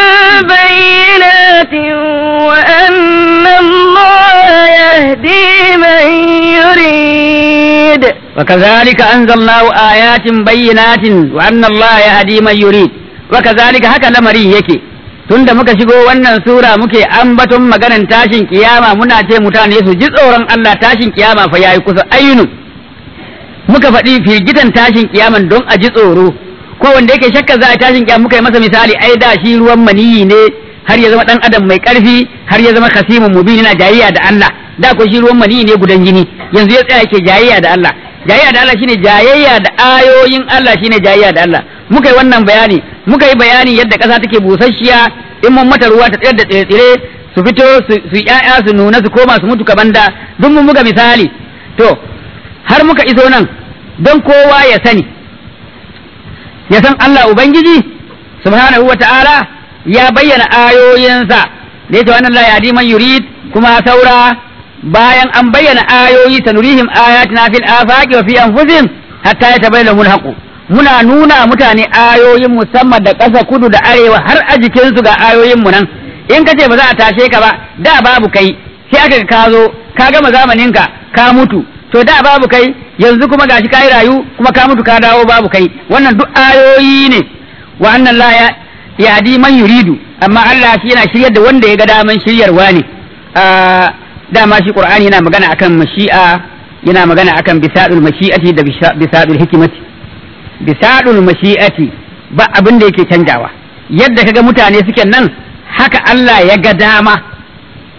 بينات وأن الله يهدي من يريد وكذلك أنزلناه آيات بينات وأن الله يهدي من يريد وكذلك هكا لمري yake tunda muka shigo wannan sura muke ambaton maganan tashin kiyama muna ce mutane su ji tsoron Allah tashin kiyama fa yayi kusa ainu muka faɗi firgitan tashin kiyaman don a ji tsoro ko wanda yake shakka za a tashin kiyama muka yi masa misali ai da shi ruwan maniyi ne har ya zama dan adam mai karfi har ya zama kasimun mubin yana jayayya da Allah da ko shi ruwan maniyi ne gudan jini yanzu ya tsaya yake jayayya da Allah jayayya da Allah shine jayayya da ayoyin Allah shine jayayya da Allah muka yi wannan bayani muka yi bayani yadda ƙasa take busasshiya in mun mata ruwa ta tsayar da tsire su fito su ƴaƴa su nuna su koma su mutu kabanda duk mun buga misali to har muka iso nan don kowa ya sani ya san Allah Ubangiji subhanahu wa ta'ala ya bayyana ayoyinsa da yake wannan la yadi man yurid kuma saura bayan an bayyana ayoyi sanurihim ayatina fil afaqi wa fi anfusihim hatta yatabayyana lahum alhaqu muna nuna mutane ayoyin musamman da ƙasa kudu da arewa har a jikinsu ga ayoyin mu nan in ka ce ba za a tashe ka ba da babu kai sai aka ka zo ka gama zamaninka ka mutu to da babu kai yanzu kuma gashi kai rayu kuma ka mutu ka dawo babu kai wannan duk ayoyi ne wa annan la ya yadi man yuridu amma Allah shi yana shiryar da wanda ya ga daman shiryarwa ne dama shi Qur'ani yana magana akan mashi'a yana magana akan bisadul mashi'ati da bisadul hikimati bisadul mashi'ati ba abin da yake canjawa yadda kaga mutane suke nan haka Allah ya ga dama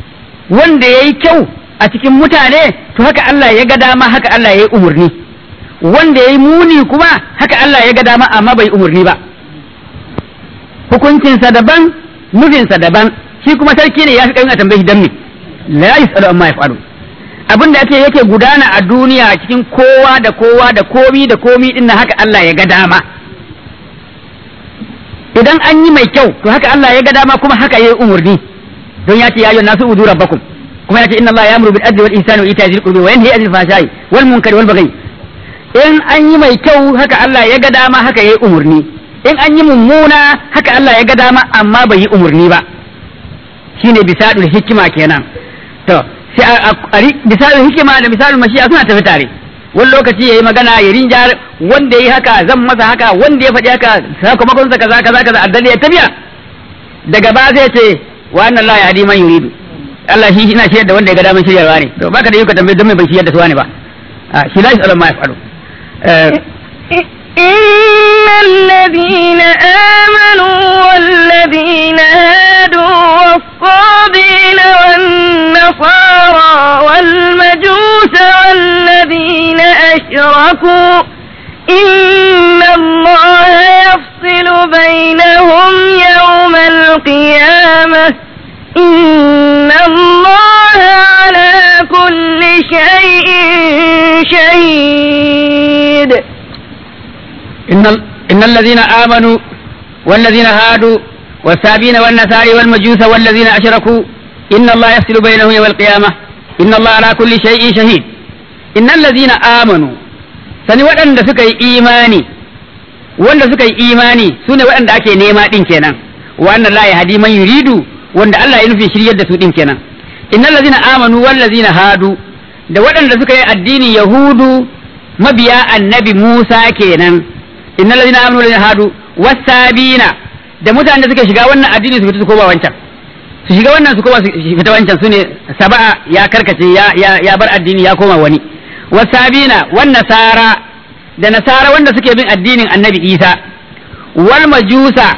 wanda yayi kyau a cikin mutane to haka Allah ya ga dama haka Allah ya yi umarni wanda yayi muni kuma haka Allah ya ga dama amma bai umurni ba hukuncinsa daban nufinsa daban shi kuma sarki ne ya fi ƙarfin a tambayi dan me la yasalu amma yaf'alu abin da ake yake gudana a duniya cikin kowa da kowa da komi da komi din haka Allah ya ga dama idan an yi mai kyau to haka Allah ya ga dama kuma haka yayi umurni don ya ce ya ayyuhan nasu udu rabbakum kuma ya ce inna Allah ya'muru bil adli wal ihsani wa ita'i dhil qurbi wa yanha 'anil fahsha'i wal munkari wal baghi in an yi mai kyau haka Allah ya ga dama haka yayi umurni in an yi mummuna haka Allah ya ga dama amma bai yi umurni ba shine bisadul hikima kenan to sai a bisadul hikima da bisadul mashi'a suna tafi tare wani lokaci yayi magana ya rinjar wanda yayi haka zan masa haka wanda ya faɗi haka sakamakon sa kaza kaza kaza addali ya tafiya daga ba zai ce wa anna Allah ya hadi man yuridu Allah shi ina shiyar da wanda ya ga daman shiryarwa ne to baka da yuka tambaye don me ban shiyar da su ne ba shi la yasalu ma yafalu إن الذين آمنوا والذين هادوا والصابين والنصارى والمجوس والذين أشركوا إن الله يفصل بينهم يوم القيامة إن الله على كل شيء شهيد إن, ال... إن الذين آمنوا والذين هادوا والسابين والنساري والمجوس والذين أشركوا إن الله يفصل بينهم يوم القيامة إن الله على كل شيء شهيد إن الذين آمنوا sani waɗanda suka yi imani wanda suka yi imani su ne waɗanda ake nema ɗin kenan wannan la ya hadi man yuridu wanda Allah ya nufi shiryar da su ɗin kenan innal ladzina amanu wal ladzina hadu da waɗanda suka yi addinin yahudu mabiya annabi Musa kenan innal ladina amanu wal hadu wasabina da mutanen da suke shiga wannan addini su fita su koma wancan su shiga wannan su koma su fita wancan sune saba'a ya karkace ya ya, ya bar addini ya koma wani wasabina wan nasara da nasara wanda suke bin addinin annabi Isa wal majusa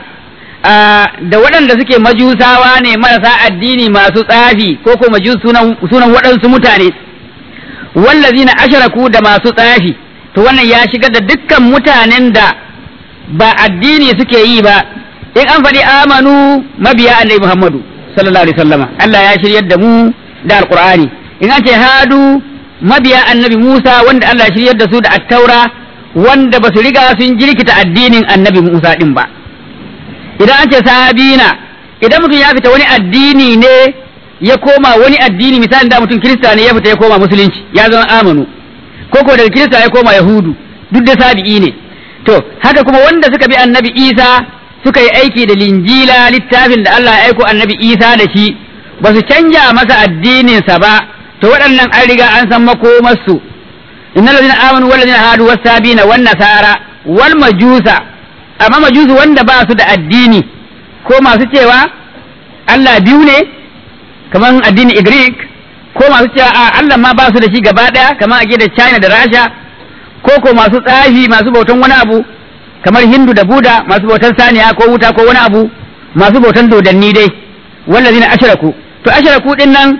da waɗanda suke majusawa ne marasa addini masu tsafi ko ko majus sunan sunan waɗansu mutane wallazina asharaku da masu tsafi to wannan ya shigar da dukkan mutanen da ba addini suke yi ba in an faɗi amanu mabiya annabi Muhammadu sallallahu alaihi wasallama Allah ya shiryar da mu da alqur'ani in an ce hadu mabiya annabi Musa wanda Allah ya shiryar da su da attaura wanda ba su riga sun jirkita addinin annabi Musa din ba idan an ce sabina idan mutum ya fita wani addini ne ya koma wani addini misalin da mutum kirista ne ya fita ya koma musulunci ya zama amanu ko ko daga kirista ya koma yahudu duk da sabi'i ne to haka kuma wanda suka bi annabi isa suka yi aiki da linjila littafin da Allah ya aiko annabi isa da shi ba su canja masa addininsa ba to waɗannan an riga an san makomarsu innal ladina amanu wal ladina hadu was sabina wan nasara wal majusa amma majusu wanda ba su da addini ko masu cewa Allah biyu ne kamar addinin Greek ko masu cewa a Allah ma ba su da shi gaba ɗaya kamar a da China da Rasha ko ko masu tsafi masu bautan wani abu kamar Hindu da Buda masu bautan saniya ko wuta ko wani abu masu bautan dodanni dai wallazina ashraku to ashraku din nan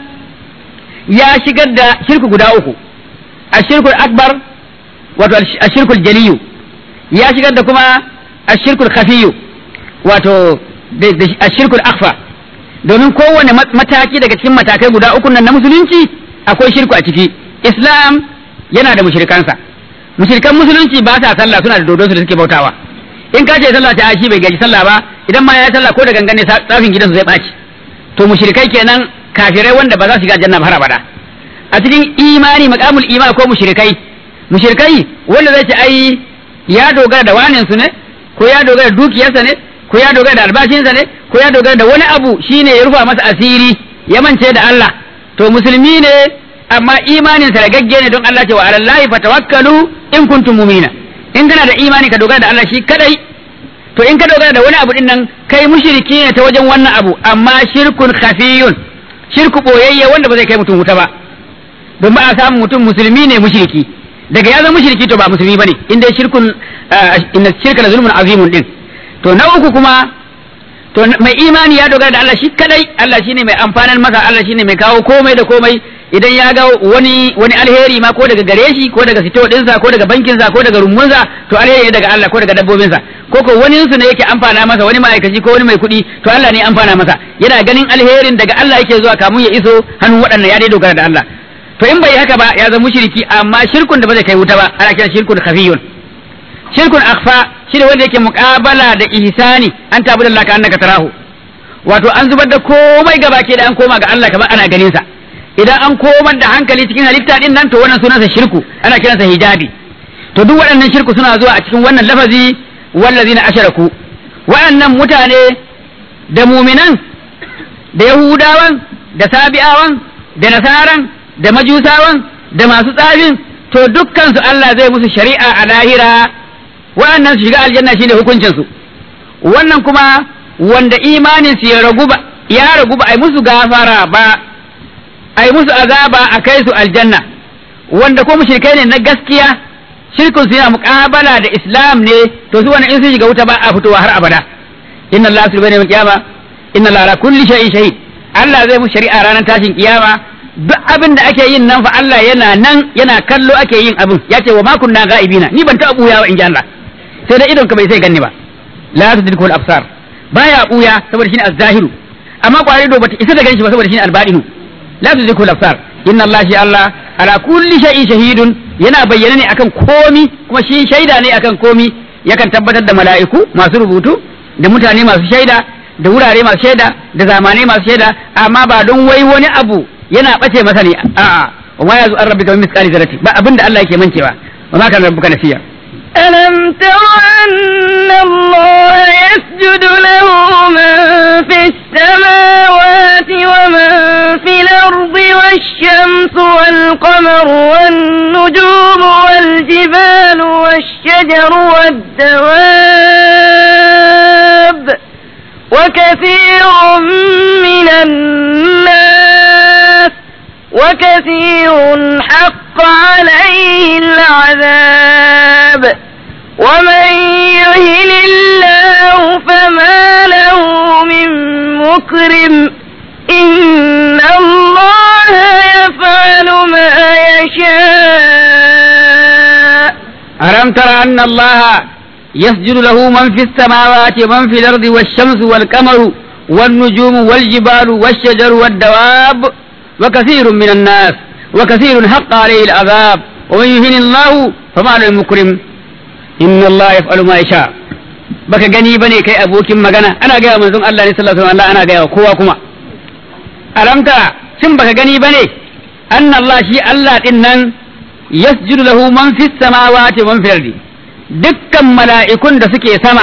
ya shigar da shirku guda uku ashirkul akbar wato ashirkul jaliyu ya shigar da kuma ashirkul khafiyu wato ashirkul akhfa domin kowane mataki daga cikin matakai guda uku nan na musulunci akwai shirku a ciki islam yana da mushrikansa mushrikan musulunci ba sa sallah suna da dodonsu da suke bautawa in ka ce sallah ta shi bai gaji sallah ba idan ma ya sallah ko da gangane tsafin gidansu zai ɓaci to mushrikai kenan kafirai wanda ba za su shiga janna har abada a cikin imani maqamul iman ko mushrikai mushrikai wanda zai ce ai ya dogara da wanin su ne ko ya dogara da dukiyarsa ne ko ya dogara da albashinsa ne ko ya dogara da wani abu shine ya rufa masa asiri ya mance da Allah to musulmi ne amma imanin sa ragagge ne don Allah ce wa alallahi fatawakkalu in kuntum mu'mina in kana da imani ka dogara da Allah shi kadai to in ka dogara da wani abu din nan kai mushriki ne ta wajen wannan abu amma shirkun khafiyun shirku boyayye wanda ba zai kai mutum wuta ba don ba a samu mutum musulmi ne mushriki daga ya zama mushriki to ba musulmi bane in dai shirkun inna shirka la zulmun azimun din to na uku kuma to mai imani ya dogara da Allah shi kadai Allah shine mai amfanar masa Allah shine mai kawo komai da komai idan ya ga wani wani alheri ma ko daga gare shi ko daga sito dinsa ko daga bankinsa ko daga rumunsa to alheri ne daga Allah ko daga dabbobinsa ko ko wani su ne yake amfana masa wani ma'aikaci ko wani mai kuɗi to Allah ne amfana masa yana ganin alherin daga Allah yake zuwa kamun ya iso hannun waɗannan ya dai dogara da Allah to in bai haka ba ya zama mushriki amma shirkun da ba zai kai wuta ba ana kira shirkun khafiyun shirkun akhfa shine wanda yake muqabala da ihsani an tabudallahi ka annaka tarahu wato an zubar da komai gaba ke da an koma ga Allah kamar ana ganin sa idan an komar da hankali cikin halitta din nan to wannan sunansa shirku ana kiransa hijabi to duk waɗannan shirku suna zuwa a cikin wannan lafazi wallazina asharaku waɗannan mutane da muminan da yahudawan da sabi'awan da nasaran da majusawan da masu tsafin to dukkan su Allah zai musu shari'a a lahira waɗannan su shiga aljanna shine hukuncin su wannan kuma wanda imanin su ya ragu ba ya ragu ba ai musu gafara ba ai musu azaba a kai su aljanna wanda ko mushrikai ne na gaskiya shirkun su yana muqabala da islam ne to su wannan in sun shiga wuta ba a fitowa har abada inna allaha subhanahu wa ta'ala inna allaha ala kulli shay'in shahid Allah zai mu shari'a ranar tashin kiyama duk abin da ake yin nan fa Allah yana nan yana kallo ake yin abin ya ce wa ma kunna ga'ibina ni ban taɓa buya ba in ji Allah sai da idon ka bai sai ganni ba la tudriku al-absar baya buya saboda shine az-zahiru amma kwari do bata isa da ganshi ba saboda shine al-batinu la tudriku al-absar inna Allah shi Allah ala kulli shay'in shahidun yana bayyana ne akan komi kuma shi shaida ne akan komi yakan tabbatar da mala'iku masu rubutu da mutane masu shaida da wurare masu shaida da zamanai masu shaida amma ba don wai wani abu yana bace masa ne a'a wa ma yazu an rabbika min misqali zarati ba abinda Allah yake mancewa wa ma kana rabbuka nasiya ألم تر أن الله يسجد له من في السماوات ومن في الأرض والشمس والقمر والنجوم والجبال والشجر والدواب وكثير من الناس وكثير حق عليه العذاب ومن يهن الله فما له من مكرم إن الله يفعل ما يشاء ألم تر أن الله يسجد له من في السماوات ومن في الأرض والشمس والقمر والنجوم والجبال والشجر والدواب وكثير من الناس وكثير حق عليه العذاب ومن يهن الله فما له مكرم إن الله يفعل ما يشاء baka gani bane kai abokin magana ana gaya manzon Allah ne sallallahu alaihi wasallam ana gaya kowa kuma alamta shin baka gani bane anna Allah shi Allah din nan yasjudu lahu man fis samawati man fil ardi dukkan mala'ikun da suke sama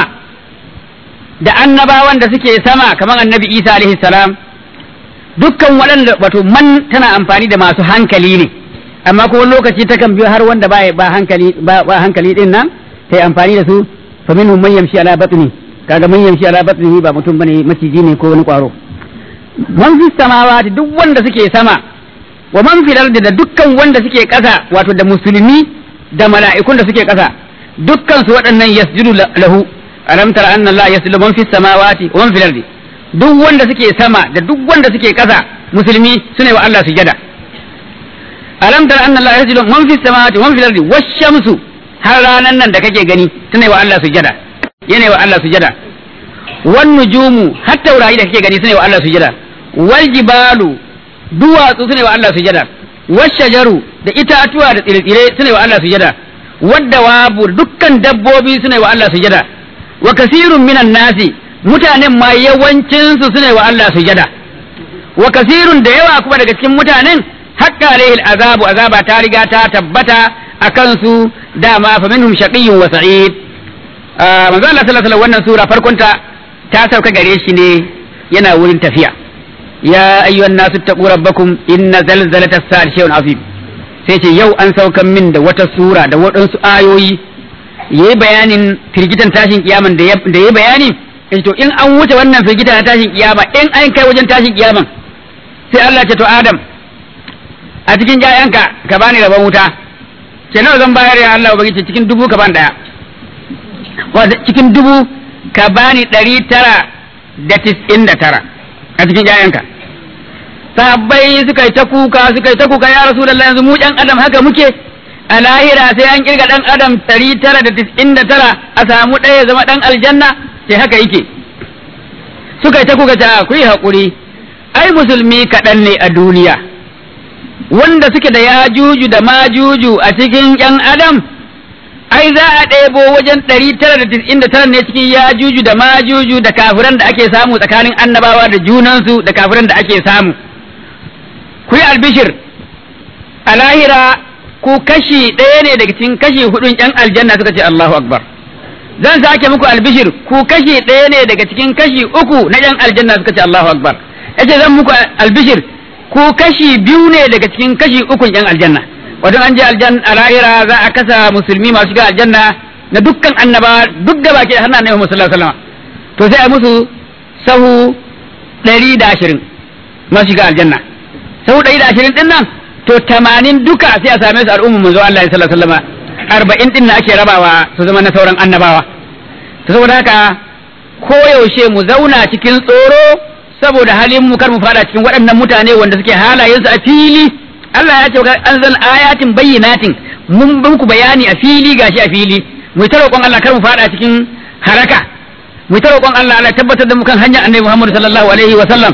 da annabawan da suke sama kamar annabi Isa alaihi salam dukkan waɗanda wato man tana amfani da masu hankali ne amma ko wani lokaci takan biyo har wanda ba ba hankali ba, ba hankali din nan sai amfani da su fa minhum man yamshi ala batni kaga man yamshi ala batni ba mutum bane maciji ne ko wani kwaro man fi samawati duk wanda suke sama wa man fil ardi da dukkan wanda suke ƙasa wato da musulmi da mala'ikun da suke ƙasa dukkan su waɗannan yasjudu lahu alam tara anna Allah yasjudu man fis samawati wa man fil ardi duk wanda suke sama da duk wanda suke ƙasa musulmi sune wa Allah sujada alam tara anna Allah yasjudu man fis samawati wa man fil ardi wash-shamsu har ranan nan da kake gani sune wa Allah sujada yana wa Allah sujada wan nujumu har taurari da kake gani sune wa Allah sujada wal jibalu duwatsu sune wa Allah sujada washajaru da itatuwa da tsire-tsire sune wa Allah sujada wadda wabu dukkan dabbobi sune wa Allah sujada wa kasirun minan nasi mutanen ma yawancin su sune wa Allah sujada wa kasirun da yawa kuma daga cikin mutanen hakka alaihil azabu azaba ta riga ta tabbata akan su dama fa minhum shaqiyyun wa sa'id manzo Allah sallallahu alaihi wannan sura farkon ta ta sauka gare shi ne yana wurin tafiya ya ayyuhan nasu taqu rabbakum inna zalzalata as-sa'a shay'un azim sai ce yau an saukan min da wata sura da waɗansu ayoyi yayi bayanin firgitan tashin kiyaman da yayi bayani in to in an wuce wannan firgita na tashin kiyama in an kai wajen tashin kiyaman sai Allah ce to Adam a cikin ƴaƴanka ka bani rabon wuta ce nawa zan bayar ya Allah ubangiji cikin dubu ka bani daya cikin dubu ka bani ɗari tara da tis'in da tara a cikin ƴaƴanka sahabbai suka yi ta kuka suka yi ta kuka ya rasulullahi yanzu mu ɗan adam haka muke a lahira sai an kirga ɗan adam ɗari tara da tis'in da tara a samu ɗaya zama ɗan aljanna sai haka yake suka yi ta kuka ta ku yi haƙuri ai musulmi kaɗan ne a duniya wanda suke da yajuju da majuju a cikin ‘yan adam ai za a ɗebo wajen ɗari tara da tis'in da tara ne cikin yajuju da majuju da kafiran da ake samu tsakanin annabawa da junansu da kafiran da ake samu ku yi albishir a lahira ku kashi ɗaya ne daga cikin kashi hudun ‘yan aljanna suka ce Allahu Akbar zan sake muku albishir ku kashi ɗaya ne daga cikin kashi uku na ‘yan aljanna suka ce Allahu Akbar yace zan muku albishir ku kashi biyu ne daga cikin kashi ukun ‘yan aljanna wato an je aljanna a lahira za a kasa musulmi masu shiga aljanna na dukkan annaba duk da baki har na annabi Muhammad sallallahu alaihi wasallam to sai a musu sahu ɗari da ashirin masu shiga aljanna sahu ɗari da ashirin ɗin nan to tamanin duka sai a same su al'ummar manzo Allah sallallahu alaihi wasallam arba'in ɗin na ake rabawa su zama na sauran annabawa to saboda haka koyaushe mu zauna cikin tsoro saboda halin mu kar mu fada cikin waɗannan mutane wanda suke halayensu a fili Allah ya ce an zan ayatin bayyinatin mun muku bayani a fili gashi a fili mu ta roƙon Allah kar mu fada cikin haraka mu ta roƙon Allah Allah tabbatar da mu kan hanyar Annabi Muhammad sallallahu alaihi wa sallam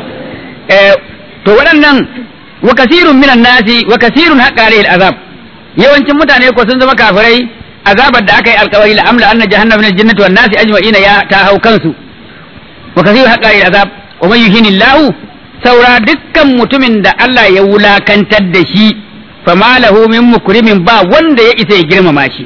to waɗannan wa kasirun minan nasi wa kasirun haqqa alaihi azab yawancin mutane ko sun zama kafirai azabar da aka yi alkawari la amla anna jahannama min aljannati wan nasi ajma'ina ya ta hau kansu wa kasirun haqqa alaihi azab wa man yuhinillahu saura dukkan mutumin da Allah ya wulakantar da shi fama lahu min mukrimin ba wanda ya isa ya girmama shi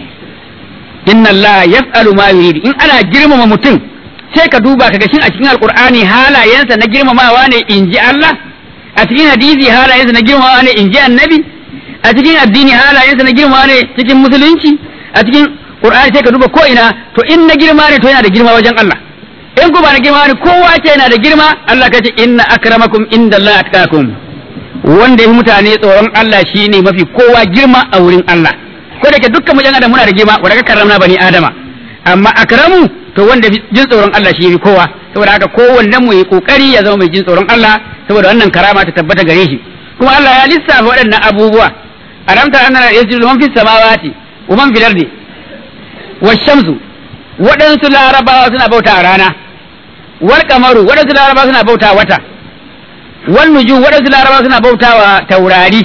inna Allah yaf'alu ma yurid in ana girmama mutum sai ka duba kaga shin a cikin alqur'ani halayensa na girmamawa ne inji Allah a cikin hadisi halayensa na girmamawa ne inji annabi a cikin addini halayensa na girmamawa ne cikin musulunci a cikin qur'ani sai ka duba ko ina to in na girma ne to yana da girma wajen Allah in ku ba na girma ne kowa ce yana da girma Allah ka ce inna akramakum indallahi atqakum wanda yi mutane tsoron Allah shine mafi kowa girma a wurin Allah ko da ke dukkan mu yan adam muna da girma wanda ka karramna bani adama amma akramu to wanda jin tsoron Allah shi yafi kowa saboda haka kowanne mu yi kokari ya zama mai jin tsoron Allah saboda wannan karama ta tabbata gare shi kuma Allah ya lissafa waɗannan abubuwa alamta anna yasjudu man fis samawati wa man fil ardi wash-shamsu waɗansu larabawa suna bauta a rana wal kamaru waɗansu larabawa suna bauta wata wal nuju waɗansu larabawa suna bauta wa taurari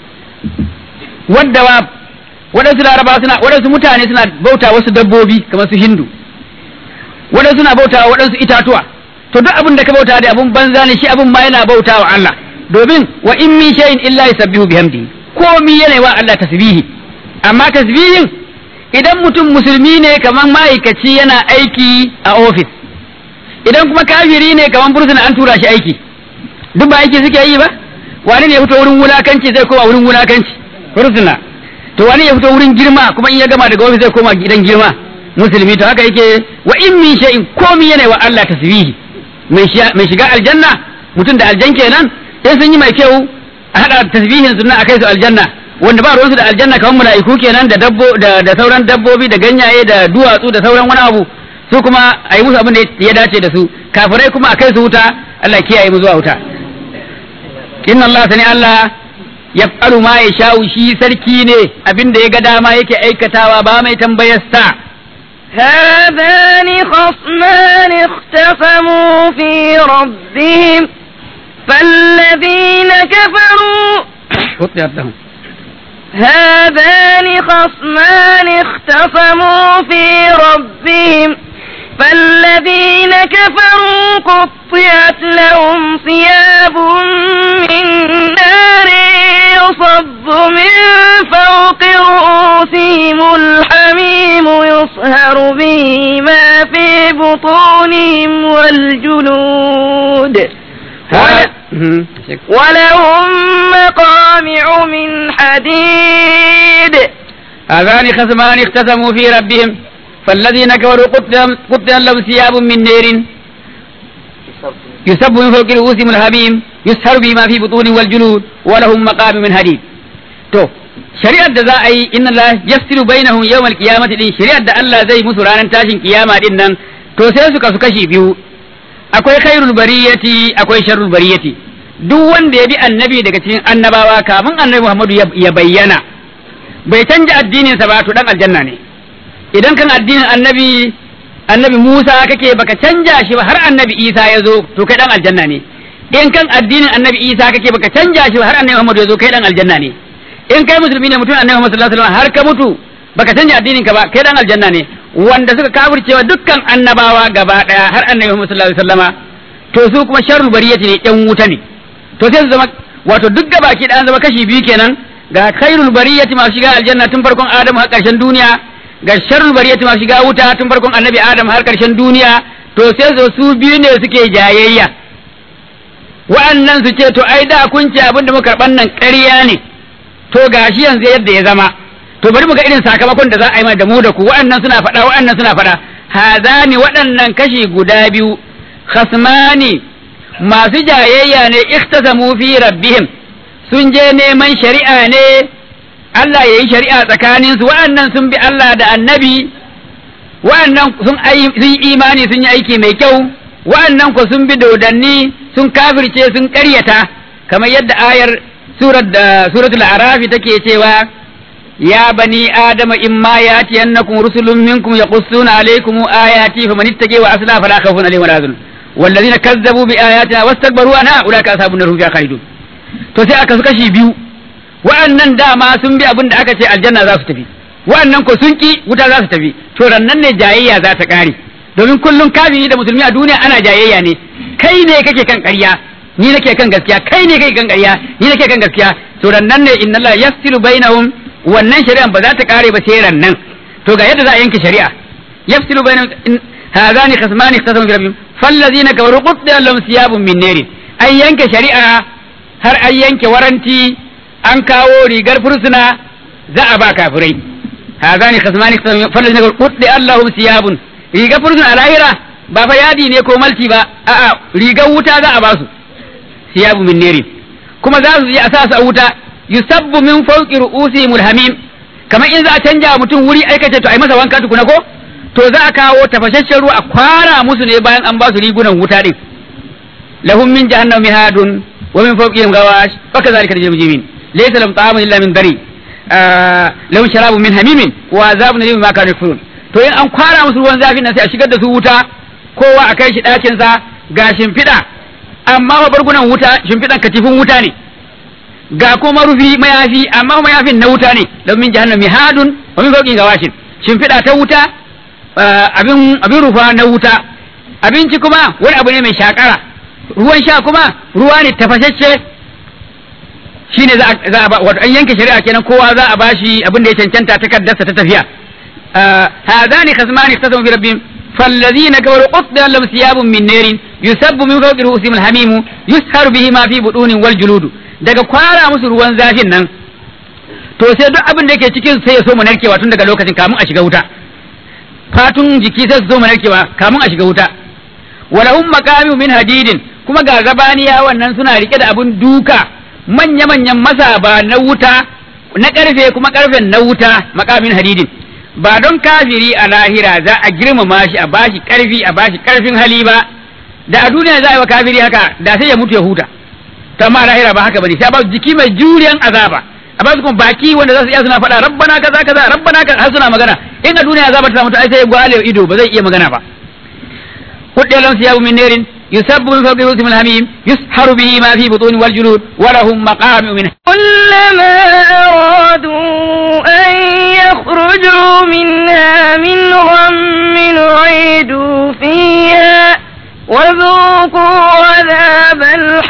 wadda wa waɗansu larabawa suna waɗansu mutane suna bauta wasu dabbobi kamar su hindu waɗansu suna bauta waɗansu itatuwa to duk abin da ka bauta da abun banza ne shi abun ma yana bauta wa Allah domin wa in min shay'in illa yusabbihu bihamdihi komi yana wa Allah tasbihi amma tasbihin idan mutum musulmi ne kamar ma'aikaci yana aiki a ofis idan kuma kafiri ne kamar bursuna an tura shi aiki duk ba aiki suke yi ba wani ne ya fito wurin wulakanci zai koma wurin wulakanci bursuna to wani ya fito wurin girma kuma in ya gama daga ofis zai koma gidan girma musulmi to haka yake wa in min shay'in komi yana wa Allah tasbihi mai shiga aljanna mutum da aljan kenan in sun yi mai kyau a hada tasbihin sunna a kai su aljanna wanda ba ruwansu da aljanna kamar mala'iku kenan da dabbo da, da sauran dabbobi da ganyaye da duwatsu da sauran wani abu su kuma a yi musu abin da ya dace da su kafirai kuma a kai su wuta Allah kiyaye mu zuwa wuta inna Allah sani Allah yaf'alu ma yasha'u shi sarki ne abin da ya ga dama yake aikatawa ba mai tambayar sa هذان خصمان اختصموا في ربهم فالذين كفروا هذان خصمان اختصموا في ربهم فالذين كفروا قطعت لهم ثياب من نار يصب من فوق رؤوسهم الحميم يصهر به ما في بطونهم والجلود ولهم مقامع من حديد هذان خصمان اختصموا في ربهم فالذين كفروا قطع لهم ثياب من نير يسب من فوق رؤوسهم الحميم يسهر بما في بطونهم والجلود ولهم مقام من حديد تو shari'ar da za a yi inna la yafsilu bainahum yawmal qiyamati din shari'ar da Allah zai musu ranar tashin kiyama din nan to sai su kasu kashi biyu akwai khairul bariyati akwai sharrul bariyati duk wanda ya bi annabi daga cikin annabawa kafin annabi Muhammadu ya bayyana bai canja addininsa ba to dan aljanna ne idan kan addinin annabi annabi Musa kake baka canja shi ba har annabi Isa ya zo to kai dan aljanna ne in kan addinin annabi Isa kake baka canja shi ba har annabi Muhammadu ya zo kai dan aljanna ne in kai musulmi ne mutum annabi Muhammad sallallahu alaihi wasallam har ka mutu baka canja addinin ka ba kai dan aljanna ne wanda suka kafircewa dukkan annabawa gaba daya har annabi Muhammad sallallahu alaihi wasallama to su kuma sharrul bariyati ne yan wuta ne to sai su zama wato duk gabaki da an zama kashi biyu kenan ga khairul bariyati masu shiga aljanna tun farkon Adam har karshen duniya ga sharrul bariyati masu shiga wuta tun farkon annabi Adam har karshen duniya to sai su su biyu ne suke jayayya wa'annan su ce to ai da kun ce abin da muka karban nan ƙarya ne to gashi yanzu yadda ya zama to bari mu ga irin sakamakon da za a yi mana da mu da ku wa'annan suna faɗa wa'annan suna faɗa hazani waɗannan kashi guda biyu khasmani masu jayayya ne ikhtasamu fi rabbihim sun je neman shari'a ne Allah ya yi shari'a tsakanin su wa'annan sun bi Allah da annabi wa'annan sun sun imani sun yi aiki mai kyau wa'annan ko sun bi dodanni sun kafirce sun ƙaryata kamar yadda ayar surat da suratul arafi take cewa ya bani adama imma yatiyannakum rusulun minkum yaqussuna alaykum ayati faman ittaqa wa asla fala khawfun alayhim wala hum والذين كذبوا بآياتنا واستكبروا عنها أولئك أصحاب النار هم فيها خالدون to sai aka su kashi biyu wa'annan dama sun bi abin da aka ce aljanna za su tafi wa'annan ko sun ki wuta za su tafi to rannan ne jayayya za ta kare domin kullum kafiri da musulmi a duniya ana jayayya ne kai ne kake kan ƙarya ni nake kan gaskiya kai ne kake kan ƙarya ni nake kan gaskiya to rannan ne inna Allah yafsilu bainahum wannan shari'an ba za ta kare ba sai rannan to ga yadda za a yanke shari'a yafsilu bainahum hadani khasmani ikhtasamu bi rabbihim fallazina kafaru qutta lahum siyabun min narin an yanke shari'a har an yanke waranti an kawo rigar fursuna za a ba kafirai hadani khasmani ikhtasamu fallazina kafaru qutta lahum siyabun rigar fursuna a lahira ba fa yadi ne ko malti ba a'a rigar wuta za a ba su siyabu min narin kuma za su je a sa su a wuta yusabbu min fawqi ru'usihim alhamim kamar in za a canja mutum wuri aikace to ai masa wanka tukuna ko to za a kawo tafashashen ruwa a kwara musu ne bayan an ba su rigunan wuta din lahum min jahannam mihadun wa min fawqihim gawash fa kadhalika najzil mujrimin laysa lahum ta'amun illa min dari lahum sharabun min hamimin wa azabun alim ma kanu yakfurun to in an kwara musu ruwan zafin nan sai a shigar da su wuta kowa a kai shi ɗakin sa ga shimfiɗa amma wa bargunan wuta shimfiɗan katifin wuta ne ga kuma rufi mayafi amma mayafin na wuta ne don min jahannam mihadun wa min fawqihim gawashin shimfiɗa ta wuta abin abin rufa na wuta abinci kuma wani abu ne mai shakara ruwan sha kuma ruwa ne tafashacce shine za a ba wato an yanke shari'a kenan kowa za a bashi abin da ya cancanta takaddarsa ta tafiya hadani khasmani ikhtasamu bi rabbihim فالذين كفروا قطع لهم ثياب من نار يسب من فوق رؤوسهم الحميم يسهر به ما في بطون والجلود daga kwara musu ruwan zafin nan to sai duk abin da yake cikin sai ya so mu narkewa tun daga lokacin kamun a shiga wuta fatun jiki sai su so mu narkewa kamun a shiga wuta walahum maqamu min hadidin kuma ga zabaniya wannan suna rike da abin duka manya manyan masaba na wuta na karfe kuma karfen na wuta maqamin hadidin ba don kafiri a lahira za a girmama shi a bashi karfi a bashi karfin hali ba da a duniya za a yi wa kafiri haka da sai ya mutu ya huta ta ma lahira ba haka bane sai a ba jiki mai juriyan azaba a ba su kuma baki wanda za su iya suna faɗa rabbana kaza kaza rabbana kaza har suna magana in a duniya azaba ta mutu ai sai ya gwale ido ba zai iya magana ba kudde lan siyabu min narin yusabbu min fawqi rusul hamim yusharu bihi ma fi butuni wal julud wa lahum maqamu min كلما أرادوا أن يخرجوا منها من غم أعيدوا فيها وذوقوا عذاب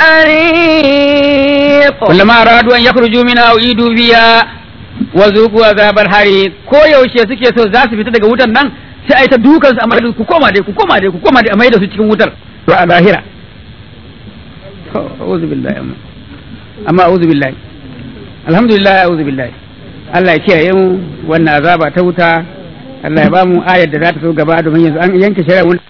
الحريق كلما أرادوا أن يخرجوا منها أعيدوا فيها وذوقوا عذاب الحريق ko yaushe suke so za su fita daga wutar nan sai a yi ta dukan su amma ku koma dai ku koma dai ku koma dai a mai da su cikin wutar to a lahira a'udhu billahi amma amma a'udhu billahi alhamdulillah a'udhu billahi Allah ya kiyaye mu wannan azaba ta wuta Allah ya ba mu ayar da za ta so gaba domin yanzu an yanke shari'a